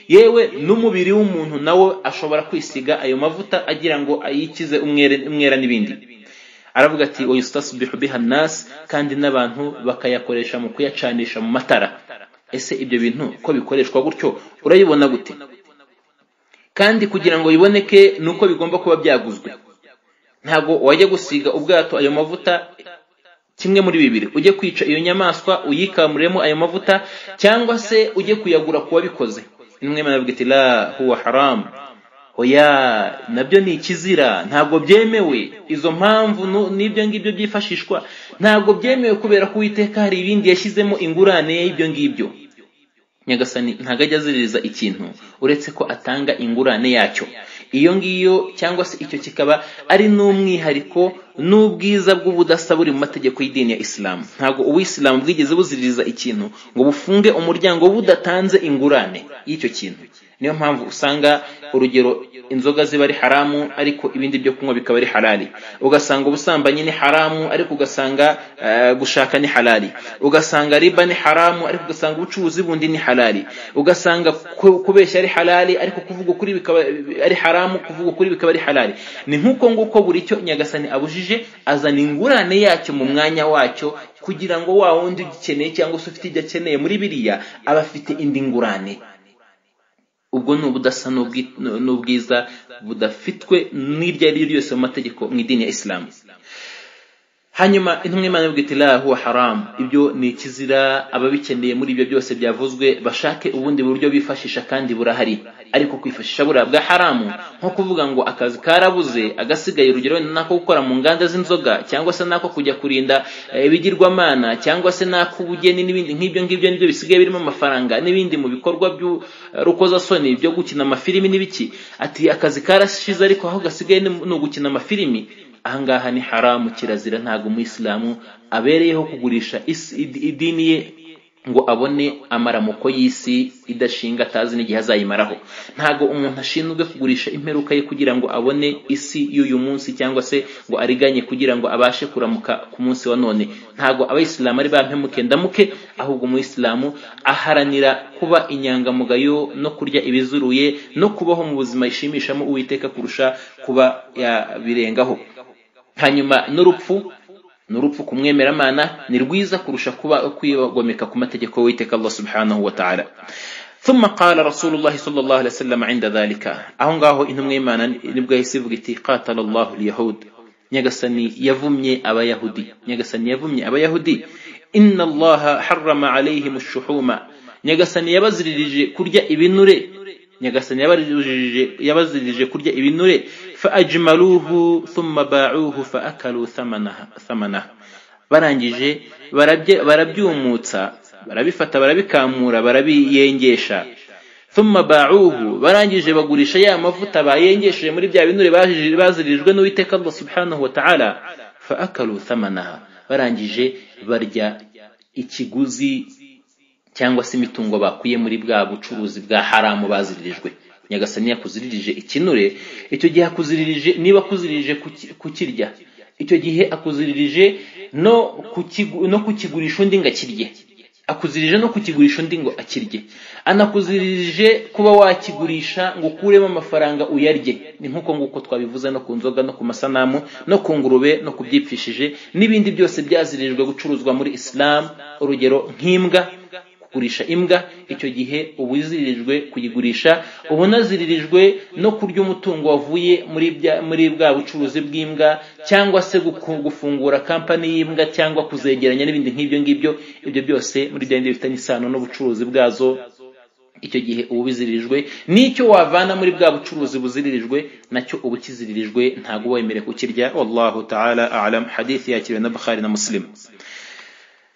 yewe n'umubiri w'umuntu nawo ashobora kwisiga ayo mavuta agira ngo ayikize umwera n'ibindi aravuga ati wayustasbihu biha nas kandi n'abantu bakayakoresha mu kuyacanisha mu matara ese ibyo bintu ko bikoreshwa gutyo urayibona gute kandi kugira ngo biboneke ni uko bigomba kuba byaguzwe ntabwo wajya gusiga ubwato ayo mavuta kimwe muri bibiri ujye kwica iyo nyamaswa uyikamuremo ayo mavuta cyangwa se ujye kuyagura ku wabikoze imwe muravuga ati la huwa haramu oya nabyo ni ikizira ntabwo byemewe izo mpamvu n'ibyo ngibyo byifashishwa ntabwo byemewe kubera ko uwiteka hari ibindi yashyizemo ingurane y'ibyo ngibyo nyagasani ntabwo ajya aziririza ikintu uretse ko atanga ingurane yacyo iyo ngiyo cyangwa se icyo kikaba ari n'umwihariko n'ubwiza bw'ubudasa buri mu mategeko y'idini ya isilamu ntabwo uwisilamu bwigeze buziririza ikintu ngo bufunge umuryango budatanze ingurane y'icyo kintu niyo mpamvu usanga urugero inzoga ziba ari haramu ariko ibindi byo kunywa bikaba ari halali ugasanga ubusambanyi ni haramu ariko ugasanga gushaka ni halali ugasanga riba ni haramu ariko ugasanga ubucuruzi bundi ni halali ugasanga kubeshya ari halali ariko kuvuga ukuri bikaba ari haramu kuvuga ukuri bikaba ari halali ni nk'uko nguko buri cyo nyagasani abujije azana ingurane yacyo mu mwanya wacyo kugira ngo wa wundi ugikeneye cyangwa se ufite ibyo akeneye muri biriya aba afite indi ngurane ubwo ni ubudasa n'ubwi- n'ubwiza budafitwe n'iryo ari ryo ryose mu mategeko mu idini ya isilamu hanyuma intumwa imana ivuga iti la huwa haramu ibyo ni ikizira ababikeneye muri ibyo byose byavuzwe bashake ubundi buryo bifashisha kandi burahari ariko kwifashisha buriya bwa haramu nko kuvuga ngo akazi karabuze agasigaye urugero wenda n'ako gukora mu nganda z'inzoga cyangwa se n'ako kujya kurinda eh, ibigirwamana cyangwa se n'ak'ubugeni n'ibindi nk'ibyo ngibyo nibyo bisigaye birimo amafaranga n'ibindi mu bikorwa by'urukozasoni byo gukina amafilimi n'ibiki ati akazi karashize ariko aho gasigaye ni ni ugukina amafilimi ahangaha ni haramu kirazira ntabwo umuyisilamu abereyeho kugurisha isi- id- idini ye ngo abone amaramuko y'isi idashinga atazi n'igihe azayimaraho ntabwo umuntu ashinzwe kugurisha imperuka ye kugira ngo abone isi y'uyu munsi cyangwa se ngo ariganye kugira ngo abashe kuramuka ku munsi wa none ntabwo abayisilamu ari ba mpemuke ndamuke ahubwo umuyisilamu aharanira kuba inyangamugayo no kurya ibizuruye no kubaho mu buzima yishimishamo uwiteka kurusha kuba yabirengaho hanyuma n'urupfu n'urupfu kumwemeramana ni rwiza kurusha kuba kwigomeka ku mategeko y'uwiteka Allah subhanahu wa ta'ala ثم قال رسول الله صلى الله عليه وسلم عند ذلك aho ngaho intumwa y'Imana nibwo yahise ivuga iti qatala Allahu al-yahud nyagasani yavumye abayahudi nyagasani yavumye abayahudi inna Allah harrama alayhim ash-shuhuma nyagasani yabaziririje kurya ibinure nyagasani yabaziririje yabaziririje kurya ibinure fa ajmaluhu thumma ba'uhu fa akalu thamanaha thamanaha barangije barabye- barabyumutsa barabifata barabikamura barabiyengesha thumma ba'uhu barangije bagurisha ya mavuta bayengesheje muri bya binure bajije- bazirijwe n'uwiteka Allah subhanahu wa ta'ala fa akalu thamanaha barangije barya ikiguzi cyangwa se imitungo bakuye muri bwa bucuruzi bwa haramu baziririjwe nyagasani yakuziririje ikinure icyo gihe akuziririje niba akuziririje kuki- kukirya icyo gihe akuziririje no kukigu- no kukigurisha undi ngo akirye akuziririje no kukigurisha undi ngo akirye anakuziririje kuba wakigurisha ngo ukuremo amafaranga uyarye ni nk'uko nguko twabivuze no ku nzoga no ku masanamu no ku ngurube no ku byipfishije n'ibindi byose byazirijwe gucuruzwa muri isilamu urugero nk'imbwa kugurisha imbwa icyo gihe uba uziririjwe kuyigurisha uba unaziririjwe no kurya umutungo wavuye muri bya- muri bwa bucuruzi bw'imbwa cyangwa se guku- gufungura kampani y'imbwa cyangwa kuzegeranya n'ibindi nk'ibyo ngibyo ibyo byose muri bya bindi bifitanye isano n'ubucuruzi bwazo icyo gihe uba ubiziririjwe n'icyo wavana muri bwa bucuruzi buziririjwe nacyo uba ukiziririjwe ntabwo uba wemerewe kukirya wallahu ta'ala a'lam hadith yakiriwe na bukhari na muslim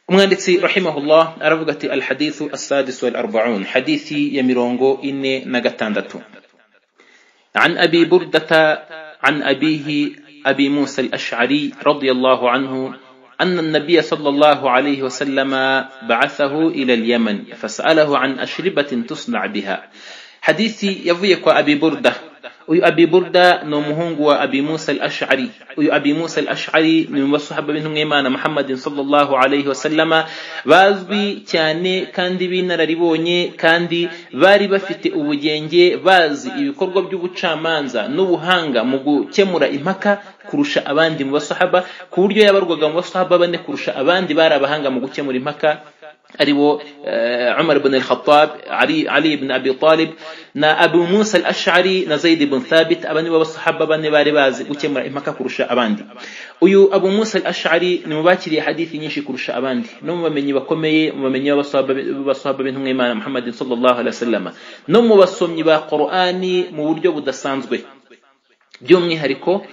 umwanditsi rahimahullah aravuga ati alhadithu assadis wal arbaun hadithi ya mirongo ine na gatandatu عن أبي بردة عن أبيه أبي موسى الأشعري رضي الله عنه أن النبي صلى الله عليه وسلم بعثه إلى اليمن فسأله عن أشربة تصنع بها حديثي يفيك أبي بردة uyu abi burda ni umuhungu wa abi musa al ashari uyu abi musa al ashari ni mu basahaba b'intumwa y'imana muhammadin sallallahu alayhi wa sallama bazwi cyane kandi b'inararibonye kandi bari bafite ubugenge bazi ibikorwa by'ubucamanza n'ubuhanga mu gukemura impaka kurusha abandi mu basahaba ku buryo yabarwaga mu basahaba bane kurusha abandi bari abahanga mu gukemura impaka aribo eh, Umar ibn al-Khattab, Ali, Ali ibn Abi Talib na Abu Musa al-Ash'ari na Zaid ibn Thabit aba nibo basahaba bane bari bazi gukemura impaka kurusha abandi uyu Abu Musa al-Ash'ari ni mu bakiriye hadithi nyinshi kurusha abandi no mu bamenyi bakomeye mu bamenyi b'abasahaba b'abasahaba b'intumwa y'Imana Muhammad sallallahu alaihi wasallam no mu basomyi ba Qur'ani mu buryo budasanzwe by'umwihariko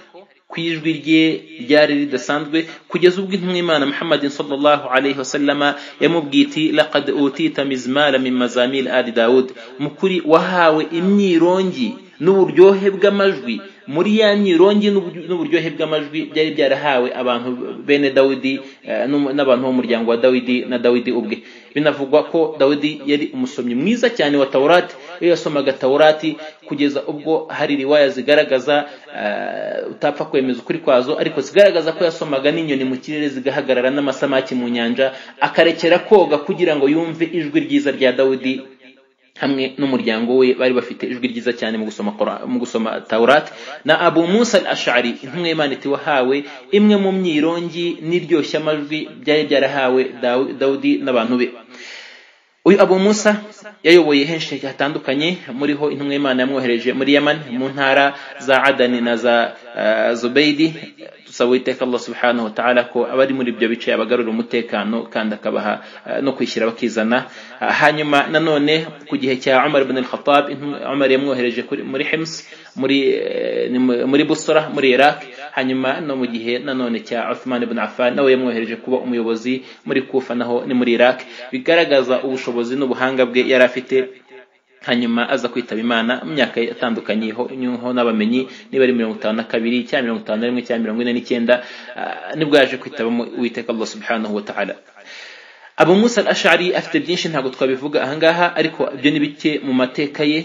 ku ijwi rye ryari ridasanzwe kugeza ubwo intumwa imana muhammadin sallallahu alaihi wasallama yamubwiye iti laqad utita mizmala min mazamil ali dawud mu kuri wahawe imyirongi n'uburyohe bw'amajwi muri ya myirongi n'ubu- n'uburyohe bw'amajwi byari byarahawe abantu bene dawidi eh, n'um- n'abantu bo mu muryango wa dawidi na dawidi ubwe binavugwa ko dawidi yari umusomyi mwiza cyane wa tawurati iyo yasomaga tawurati kugeza ubwo hari riwaya zigaragaza eh, utapfa kwemeza ukuri kwazo ariko zigaragaza ko yasomaga n'inyoni mu kirere zigahagarara n'amasamaki mu nyanja akarekera koga kugira ngo yumve ijwi ryiza rya dawidi hamwe n'umuryango we bari bafite ijwi ryiza cyane mu gusoma Qur'an- mu gusoma Taurat na Abu Musa al-Ash'ari intumwa y'Imana iti wahawe imwe mu myirongi n'iryoshya amajwi byari byarahawe Dawu- Dawudi n'abantu be uyu abu musa yayoboye henshi hatandukanye muriho intumwa y'imana yamwohereje muri yaman mu ntara za adani na za uh, zubaydi dusaba uwiteka allah subhanahu wa ta'ala ko abari muri ibyo bice abagarura umutekano kandi akabaha uh, no kwishyira bakizana uh, hanyuma nanone ku gihe cya umar ibn al-khattab umar yamwohereje muri hims muri muri busora muri iraq hanyuma no mu gihe nanone cya uthman ibn affan nawe yamwohereje kuba umuyobozi muri kufa naho ni muri iraq bigaragaza ubushobozi n'ubuhanga bwe yari afite hanyuma aza kwitaba imana mu myaka itandukanye ho n'abamenyi niba ari mirongo itanu na kabiri cyangwa mirongo itanu na rimwe cyangwa mirongo ine n'icyenda nibwo yaje kwitabamo uwiteka allah subhanahu wa ta'ala abu musa ashari afite byinshi ntabwo twabivuga ahangaha ariko ibyo ni bike mu mateka ye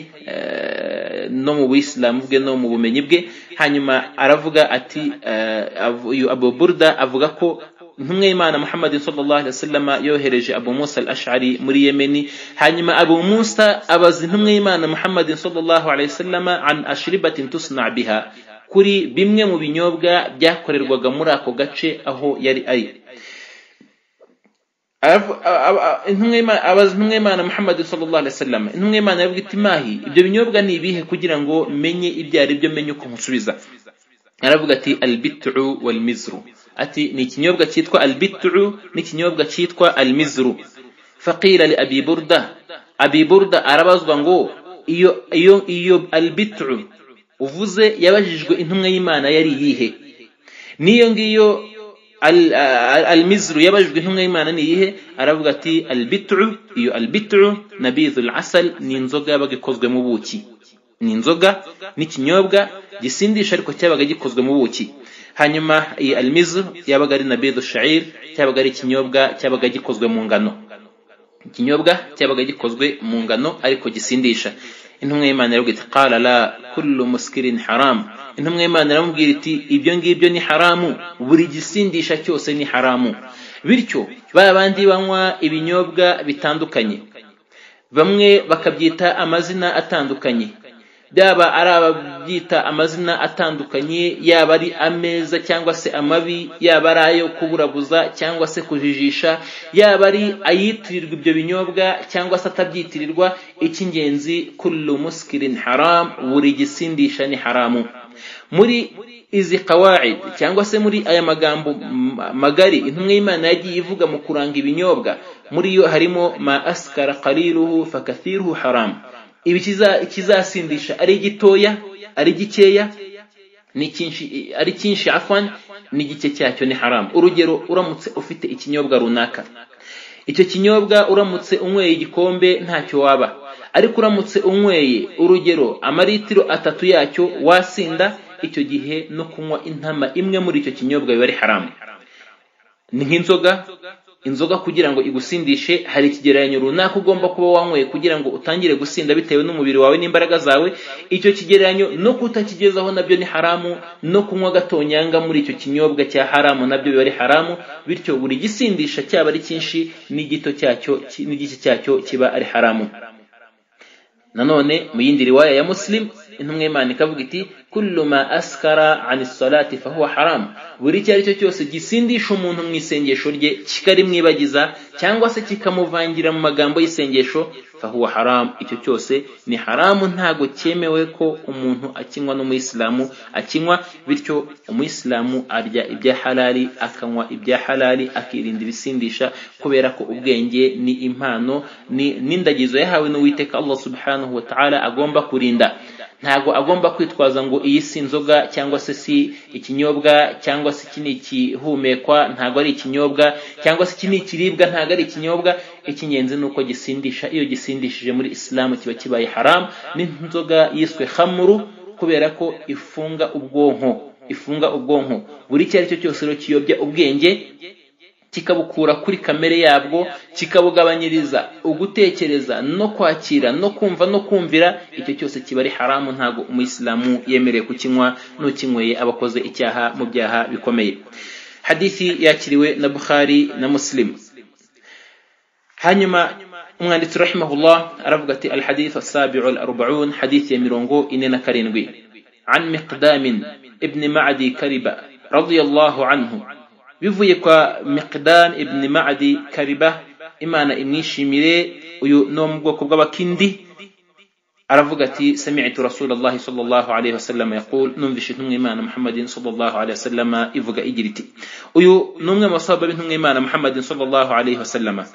no mu buyisilamu bwe no mu bumenyi bwe hanyuma aravuga ati uyu abu burda avuga ko intumwa y'imana muhammad sallallahu alaihi wasallam yohereje abu musa al-ash'ari muri yemeni hanyuma abu musa abaza intumwa y'imana muhammad sallallahu alaihi wasallam an ashribatin tusna biha kuri bimwe mu binyobwa byakorerwaga muri ako gace aho yari ari abaza intumwa y'imana muhammad sallallahu alaihi wasallam intumwa y'imana yavuga iti mahi ibyo binyobwa ni ibihe kugira ngo menye ibyo ari byo menye uko nkusubiza aravuga ati albitu walmizru ati ni ikinyobwa cyitwa albitu n'ikinyobwa cyitwa almizru faqila li abi burda abi burda arabazwa ngo iyo iyo iyo albitu uvuze yabajijwe intumwa y'imana yari yihe n'iyo ngiyo almizru yabajijwe intumwa y'imana ni iyihe aravuga ati albitu iyo albitu nabidhul asal ni inzoga yabaga ikozwe mu buki ni inzoga n'ikinyobwa gisindisha ariko cyabaga gikozwe mu buki hanyuma iyi alimizu yabaga ari nabidu shayir cyabaga ari ikinyobwa cyabaga gikozwe mu ngano ikinyobwa cyabaga gikozwe mu ngano ariko gisindisha intumwa y'imana yaravuga iti qala la kullu muskirin haram intumwa y'imana iramubwira iti ibyo ngibyo ni haramu buri gisindisha cyose ni haramu bityo ba bandi banywa ibinyobwa bitandukanye bamwe bakabyita amazina atandukanye byaba ari ababyita amazina atandukanye yaba ari ameza cyangwa se amabi yaba ari ayo kuburabuza cyangwa se kujijisha yaba ari ayitirirwa ibyo binyobwa cyangwa se atabyitirirwa icy'ingenzi kullu muskirin haram buri gisindisha ni haramu muri izi kawaid cyangwa se muri aya magambo magari intumwa y'imana yagiye ivuga mu kuranga ibinyobwa muri yo harimo ma askara qaliluhu fakathiruhu haramu ibi ikizasindisha ari gitoya ari gikeya ari cyinshi afwan n'igice cyacyo ni haramu urugero uramutse ufite ikinyobwa runaka icyo kinyobwa uramutse unyweye igikombe ntacyo waba ariko uramutse unyweye urugero amaritiro atatu yacyo wasinda icyo gihe no kunywa intama imwe muri icyo kinyobwa biba ari haramu ni nk'inzoga inzoga kugira ngo igusindishe hari ikigereranyo runaka ugomba kuba wanyweye kugira ngo utangire gusinda bitewe n'umubiri wawe n'imbaraga zawe icyo kigereranyo no kutakigezaho nabyo ni haramu no kunywa agatonyanga muri icyo kinyobwa cya haramu nabyo biba ari haramu bityo buri gisindisha cyaba ari cyinshi n'igito cyacyo n'igiki cyacyo kiba ari haramu nanone mu yindi riwaya ya musilimu intumwa y'imana ikavuga iti kullu ma askara an salati fahuwa haramu buri icyo ari cyo cyose gisindisha umuntu mu isengesho rye kikarimwibagiza cyangwa se kikamuvangira mu magambo y'isengesho fahuwa haramu icyo cyose ni haramu ntago cyemewe ko umuntu akinywa n'umuyisilamu akinywa bityo umuyisilamu arya ibya halali akanywa ibya halali akirinda ibisindisha kubera ko ubwenge ni impano n'indagizo yahawe n'uwiteka allah subhanahu wa ta'ala agomba kurinda ntago agomba kwitwaza ngo iyi si inzoga cyangwa se si ikinyobwa cyangwa se iki ni ikihumekwa ntago ari ikinyobwa cyangwa se iki ni ikiribwa ntago ari ikinyobwa icy'ingenzi ni uko gisindisha iyo gisindishije muri isilamu kiba kibaye haramu n'inzoga yiswe hamuru kubera ko ifunga ubwonko ifunga ubwonko buri icyo ari cyo cyose rero kiyobya ubwenge kikabukura kuri kamere yabwo kikabugabanyiriza ugutekereza no kwakira no kumva no kumvira icyo cyose kiba ari haramu ntabwo umuyisilamu yemerewe kukinywa n'ukinyweye abakoze icyaha mu byaha bikomeye hadisi yakiriwe na bukhari na muslim hanyuma umwanditsi rahimahullah aravuga ati al hadith asabi'u al arba'un hadith ya mirongo ine na karindwi an miqdamin ibn ma'adi kariba radiyallahu anhu bivuye kwa miqdan ibn ma'adi kariba imana imwishimire uyu ni wo mu bwoko bw'abakindi aravuga ati samitu rasulallahi sallallahu alaihi wasallam yaqul numvishe intumwa imana muhammadin sallallahu alaihi wasallam ivuga igira iti uyu ni umwe mu basahaba b'intumwa imana muhammadin sallallahu alaihi wasallam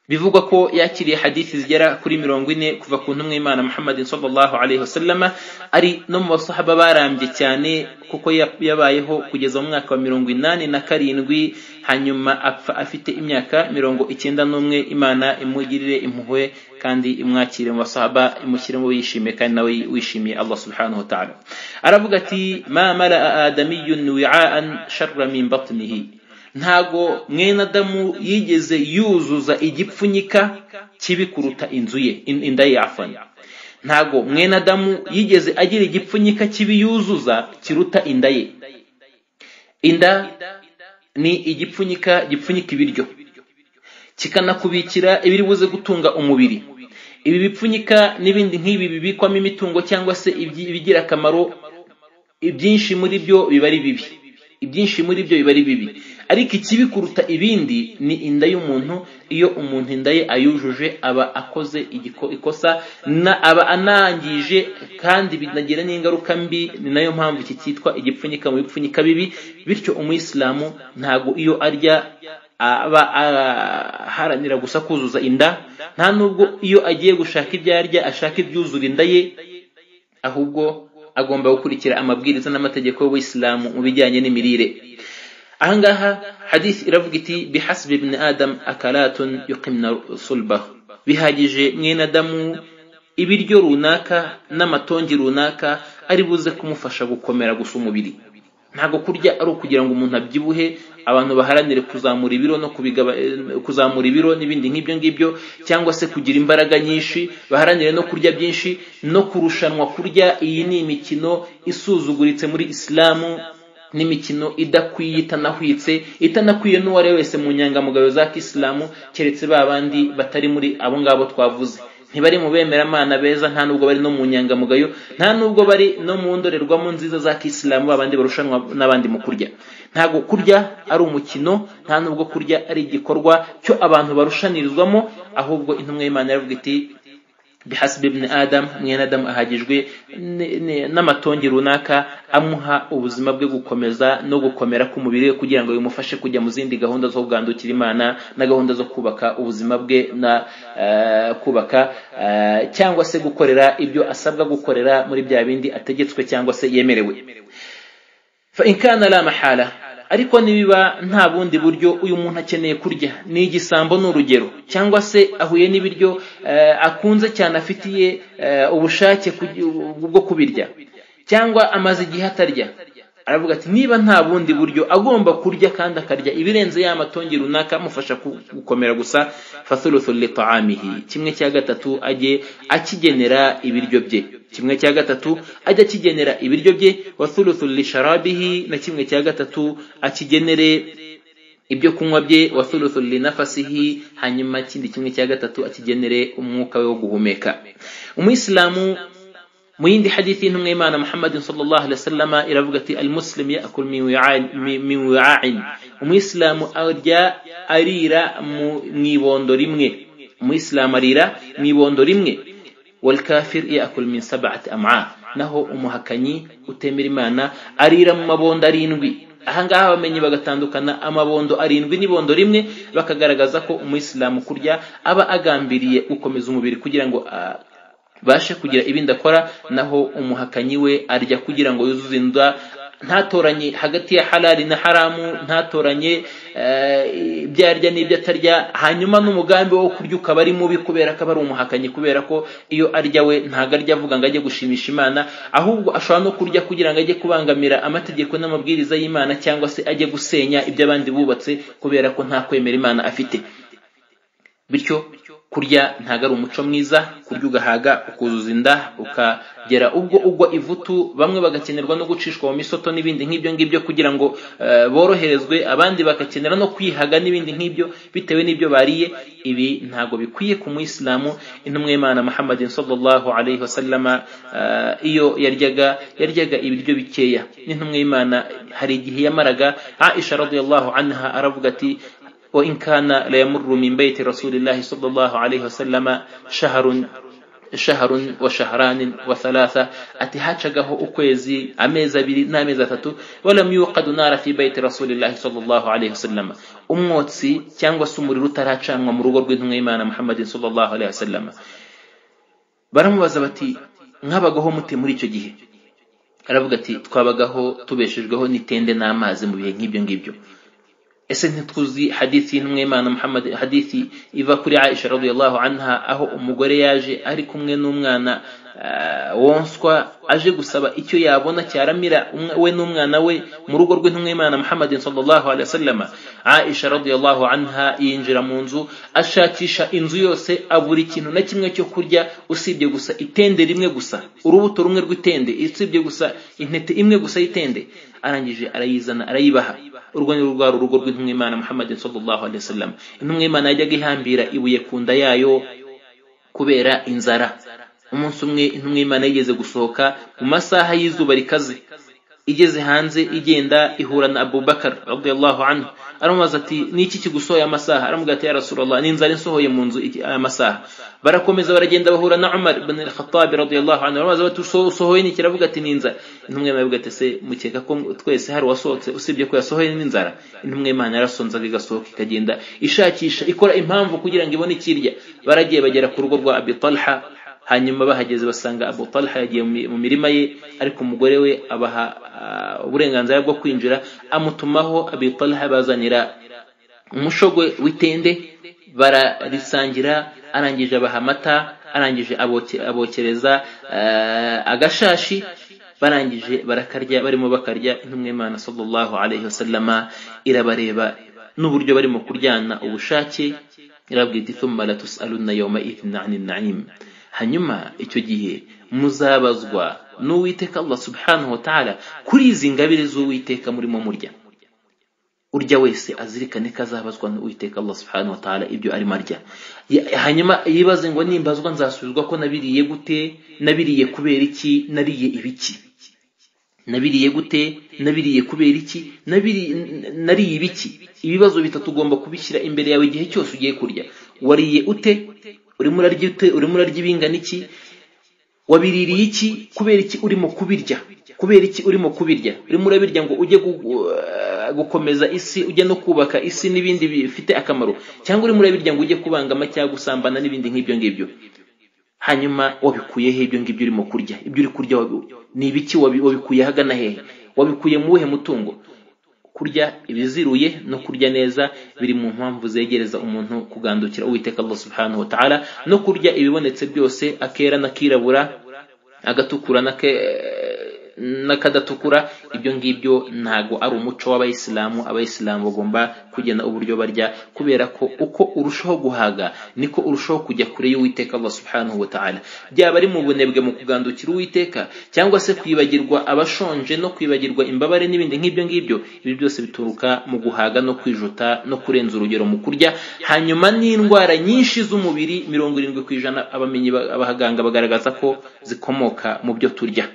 bivugwa ko yakiriye hadithi zigera kuri mirongo ine kuva ku ntumwa imana muhammadin sallallahu alaihi wasallam ari no mu basahaba barambye cyane kuko yabayeho kugeza mu mwaka wa mirongo inani na karindwi hanyuma apfa afite imyaka mirongo icyenda n'umwe imana imugirire impuhwe kandi imwakire mu basahaba imushyire mu yishimiye kandi nawe wishimiye allah subhanahu wa ta'ala aravuga ati ma mara adamiyun wi'aan sharra min batnihi ntago mwene adamu yigeze yuzuza igipfunyika kibi kuruta inzu ye in- inda ye afana ntago mwene adamu yigeze agira igipfunyika kibi yuzuza kiruta inda ye inda ni igipfunyika gipfunyika ibiryo kikanakubikira ibiri buze gutunga umubiri ibi bipfunyika n'ibindi nk'ibi bibikwamo imitungo cyangwa se ibyi- ibigira akamaro ibyinshi muri byo biba ari bibi ibyinshi muri byo biba ari bibi ariko ikibi kuruta ibindi ni inda y'umuntu iyo umuntu inda ye ayujuje aba akoze igiko- ikosa na aba anangije kandi binagira n'ingaruka mbi ni nayo mpamvu iki cyitwa igipfunyika mu bipfunyika bibi bityo umuyisilamu ntago iyo arya aba aharanira gusa kuzuza inda nta nubwo iyo agiye gushaka ibyo arya ashaka ibyuzura inda ye ahubwo agomba gukurikira amabwiriza n'amategeko y'ubuyisilamu mu bijyanye n'imirire ahangaha hadith iravuga iti bihasbi ibn adam akaratun yuqimna sulbahu bihagije mwene adamu ibiryo runaka n'amatongi runaka ari buze kumufasha gukomera gusa umubiri ntabwo kurya ari ukugira ngo umuntu abyibuhe abantu baharanire kuzamura ibiro no kubigaba- eh, kuzamura ibiro n'ibindi nk'ibyo ngibyo cyangwa se kugira imbaraga nyinshi baharanire no kurya byinshi no kurushanwa kurya iyi ni imikino isuzuguritse muri isilamu n'imikino idakwiye itanahwitse itanakwiye n'uwari we wese mu nyangamugayo za kisilamu keretse ba bandi batari muri abo ngabo twavuze ntibari mu bemeramana beza nta nubwo bari no mu nyangamugayo nta nubwo bari no mu ndorerwamo nziza za kisilamu babandi barushanwa n'abandi mu kurya ntabwo kurya ari umukino nta nubwo kurya ari igikorwa cyo abantu barushanirizwamo ahubwo intumwa y'imana yaravuga iti bihasibe ibn adam mwene adamu ahagijwe n- n- n'amatongi runaka amuha ubuzima bwe gukomeza no gukomera k'umubiri we kugira ngo bimufashe kujya mu zindi gahunda zo kugandukira imana na gahunda zo kubaka ubuzima bwe na eh, kubaka eh, cyangwa se gukorera ibyo asabwa gukorera muri bya bindi ategetswe cyangwa se yemerewe fa in kana la mahala ariko nibiba nta bundi buryo uyu muntu akeneye kurya ni igisambo ni urugero cyangwa se ahuye n'ibiryo eh, akunze cyane afitiye eh, ubushake kugi- bwo kubirya cyangwa amaze igihe atarya aravuga ati niba nta bundi buryo agomba kurya kandi akarya ibirenze ya matongi runaka amufasha ku- gukomera gusa fathuluthu litaamihi kimwe cya gatatu ajye akigenera ibiryo bye kimwe cya gatatu ajye akigenera ibiryo bye wathuluthu lisharabihi na kimwe cya gatatu akigenere ibyo kunywa bye wa thuluthu linafasihi hanyuma ikindi kimwe cya gatatu akigenere umwuka we wo guhumeka umuyisilamu mu yindi hadithi y'intumwa y'imana muhammadin sallallahu alaihi wasallama iravuga ati almuslim yakul min wi'ain- mi- min wi'ain umuyisilamu arya arira mu mu ibondo rimwe umuyisilamu arira mu ibondo rimwe والكافر يأكل من سبعة أمعاء naho umuhakanyi utemera imana arira mu mabondo arindwi ahangaha abamenyi bagatandukana amabondo arindwi n'ibondo rimwe bakagaragaza ko umuyisilamu kurya aba agambiriye gukomeza umubiri kugira ngo ah, bashe kugira ibindi akora naho umuhakanyi we arya kugira ngo yuzuze inda ntatoranye hagati ya halali na haramu ntatoranye eh, ibyo arya n'ibyo atarya hanyuma n'umugambi wo kurya ukaba ari mubi kubera ko aba ari umuhakanyi kubera ko iyo arya we ntabwo arya avuga ngo ajye gushimisha imana ahubwo ashobora no kurya kugira ngo ajye kubangamira amategeko n'amabwiriza y'imana cyangwa se ajye gusenya ibyo abandi bubatse kubera ko nta kwemera imana afite bityo kurya ntabwo ari umuco mwiza kurya ugahaga ukuzuza inda ukagera ubwo ugwa ivutu bamwe bagakenerwa no gucishwa mu misoto n'ibindi nk'ibyo ngibyo kugira ngo eh, boroherezwe abandi bagakenera no kwihaga n'ibindi nk'ibyo bitewe n'ibyo bariye ibi ntabwo bikwiye ku muyisilamu intumwa y'imana muhammadin sallallahu alaihi wasallama eh, iyo yaryaga yaryaga ibiryo bikeya n'intumwa y'imana hari igihe yamaraga aisha radiyallahu anha aravuga ati وإن كان ليمر من بيت رسول الله صلى الله عليه وسلم شهر shaharun wa shaharani wa thalatha ati hacagaho ukwezi amezi abiri n'amezi atatu walam yuqadu nara fi baiti rasulillahi sallallahu alaihi wasallam umwotsi cyangwa se umuriro utaracanwa mu rugo rw'intumwa y'imana muhammadin sallallahu alaihi wasallam baramubaza bati mwabagaho mute muri icyo gihe aravuga ati twabagaho tubeshejweho n'itende n'amazi mu bihe nk'ibyo ngibyo ese ntituzi hadithi y'intumwimana muhammad hadithi iva kuri aisha radiyallahu anha aho umugore yaje ari kumwe n'umwana wonswa aje gusaba icyo yabona cyaramira we n'umwana we mu rugo rw'intumwimana muhammadin sallallahu alaihi wasallam aisha radiyallahu anha yinjira mu nzu ashakisha inzu yose abura ikintu na kimwe cyo kurya usibye gusa itende rimwe gusa urubuto rumwe rw'itende usibye gusa intete imwe gusa y'itende arangije arayizana arayibaha urwo ni rwa rugo rw'intumwa y'imana muhammadin sallallahu alaihi wasallam intumwa y'imana yajyaga ihambira ibuye ku nda yayo kubera inzara umunsi umwe intumwa y'imana yigeze gusohoka mu masaha y'izuba rikaze igeze hanze igenda ihura na abubakar radiyallahu anhu aramubaza ati ni iki kigusohoye amasaha aramubwira ati ya rasulallah ni inzara insohoye mu nzu aya masaha barakomeza baragenda bahura na umar ibn al-khattab radiyallahu anhu baramubaza bati usohoye ni kiravuga ati ni inzara intumwa y'imana iravuga ati se mukeka ko twese hari wasohotse usibye ko yasohoye n'inzara intumwa y'imana yarasonzaga igasohoka ikagenda ishakisha ikora impamvu kugira ngo ibone ikirya baragiye bagera ku rugo rwa abi talha hanyuma bahageze basanga abu talha yagiye mu mirima ye ariko umugore we abaha uburenganzira bwo kwinjira amutumaho abi talha bazanira umushogwe w'itende bararisangira arangije abaha amata arangije abokereza agashashi barangije barakarya barimo bakarya intumwa y'imana sallallahu alaihi wasallama irabareba n'uburyo barimo kuryana ubushake irabwira iti thumma latusaluna yawma idhin ani na'im hanyuma icyo gihe muzabazwa n'uwiteka allah subhanahu wa ta'ala kuri izi ngabire z'uwiteka murimo murya urya wese azirikane ko azabazwa n'uwiteka allah subhanahu wa ta'ala ibyo arimo arya hanyuma yibaze ngo nimbazwa nzasubizwa ko nabiriye gute nabiriye kubera iki nariye ibiki nabiriye gute nabiriye kubera iki nariye ibiki ibibazo bitatu ugomba kubishyira imbere yawe igihe cyose ugiye kurya wariye ute urimo urarya ute urimo urarya ibingana iki wabiririye iki kubera iki urimo kubirya kubera iki urimo kubirya urimo urabirya ngo ujye gukomeza isi ujye no kubaka isi n'ibindi bifite akamaro cyangwa urimo urabirya ngo ujye kubangama cyangwa gusambana n'ibindi nk'ibyo ngibyo hanyuma wabikuyeho ibyo ngibyo urimo kurya ibyo uri kurya ni ibiki wabikuye ahagana hehe wabikuye mu wuhe mutungo kurya ibiziruye no kurya neza biri mu mpamvu zegereza umuntu kugandukira uwiteka Allah subhanahu wa ta'ala no kurya ibibonetse byose akera n'akirabura agatukura n'ake n'akadatukura ibyo ngibyo ntago ari umuco w'abayisilamu abayisilamu bagomba kugena uburyo barya kubera ko uko urushaho guhaga niko urushaho kujya kure y'uwiteka Allah subhanahu wa ta'ala byaba ari mu bunebwe mu kugandukira uwiteka cyangwa se kwibagirwa abashonje no kwibagirwa imbabare n'ibindi nk'ibyo ngibyo ibi byose bituruka mu guhaga no kwijuta no kurenza urugero mu kurya hanyuma n'indwara nyinshi z'umubiri mirongo irindwi ku ijana abamenyi abahaganga bagaragaza ko zikomoka mu byo turya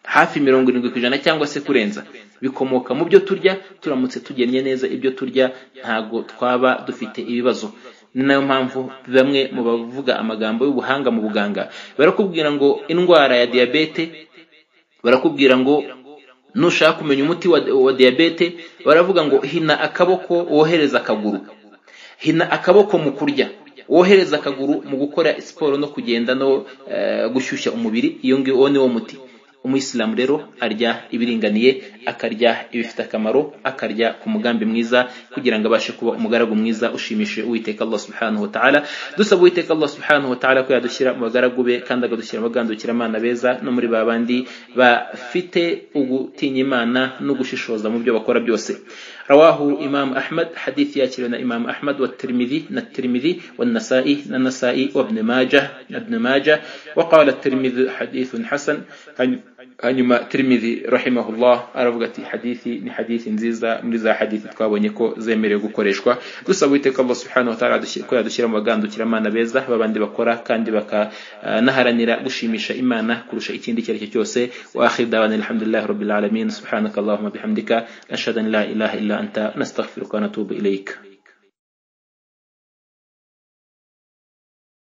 hafi mirongo irindwi ku ijana cyangwa se kurenza bikomoka mu byo turya turamutse tugennye neza ibyo turya ntago twaba dufite ibibazo ni nayo mpamvu bamwe mu bavuga amagambo y'ubuhanga mu buganga barakubwira ngo indwara ya diyabete barakubwira ngo nushaka kumenya umuti wa, wa diyabete baravuga ngo hina akaboko wohereza akaguru hina akaboko mu kurya wohereza akaguru mu gukora siporo no kugenda no uh, gushyushya umubiri iyo ngiyo uwo ni wo muti umuyisilamu rero arya ibiringaniye akarya ibifite akamaro akarya ku mugambi mwiza kugira ngo abashe kuba umugaragu mwiza ushimishije uwiteka allah subhanahu wa ta'ala dusaba uwiteka allah subhanahu wa ta'ala ko yadushyira mu bagaragu be kandi akadushyira abagandukira abana beza no muri ba bandi bafite ugutinya imana no gushishoza mu byo bakora byose رواه إمام أحمد حديث ياتي إمام أحمد والترمذي الترمذي والنسائي النسائي وابن ماجه ابن ماجه وقال الترمذي حديث حسن hanyuma tirimizi rahimahullah aravuga ati hadithi ni hadithi nziza muri za hadithi twabonye ko zemerewe gukoreshwa dusaba uwiteka allah subhanahu wa ta'ala ko yadushyira mu bagandukira amana beza babandi bakora kandi bakanaharanira gushimisha imana kurusha ikindi icyo ari cyo cyose wa akhir dawana alhamdulillahi rabbil alamin subhanakallahumma bihamdika ashhadu an la ilaha illa anta nastaghfiruka wa natubu ilayka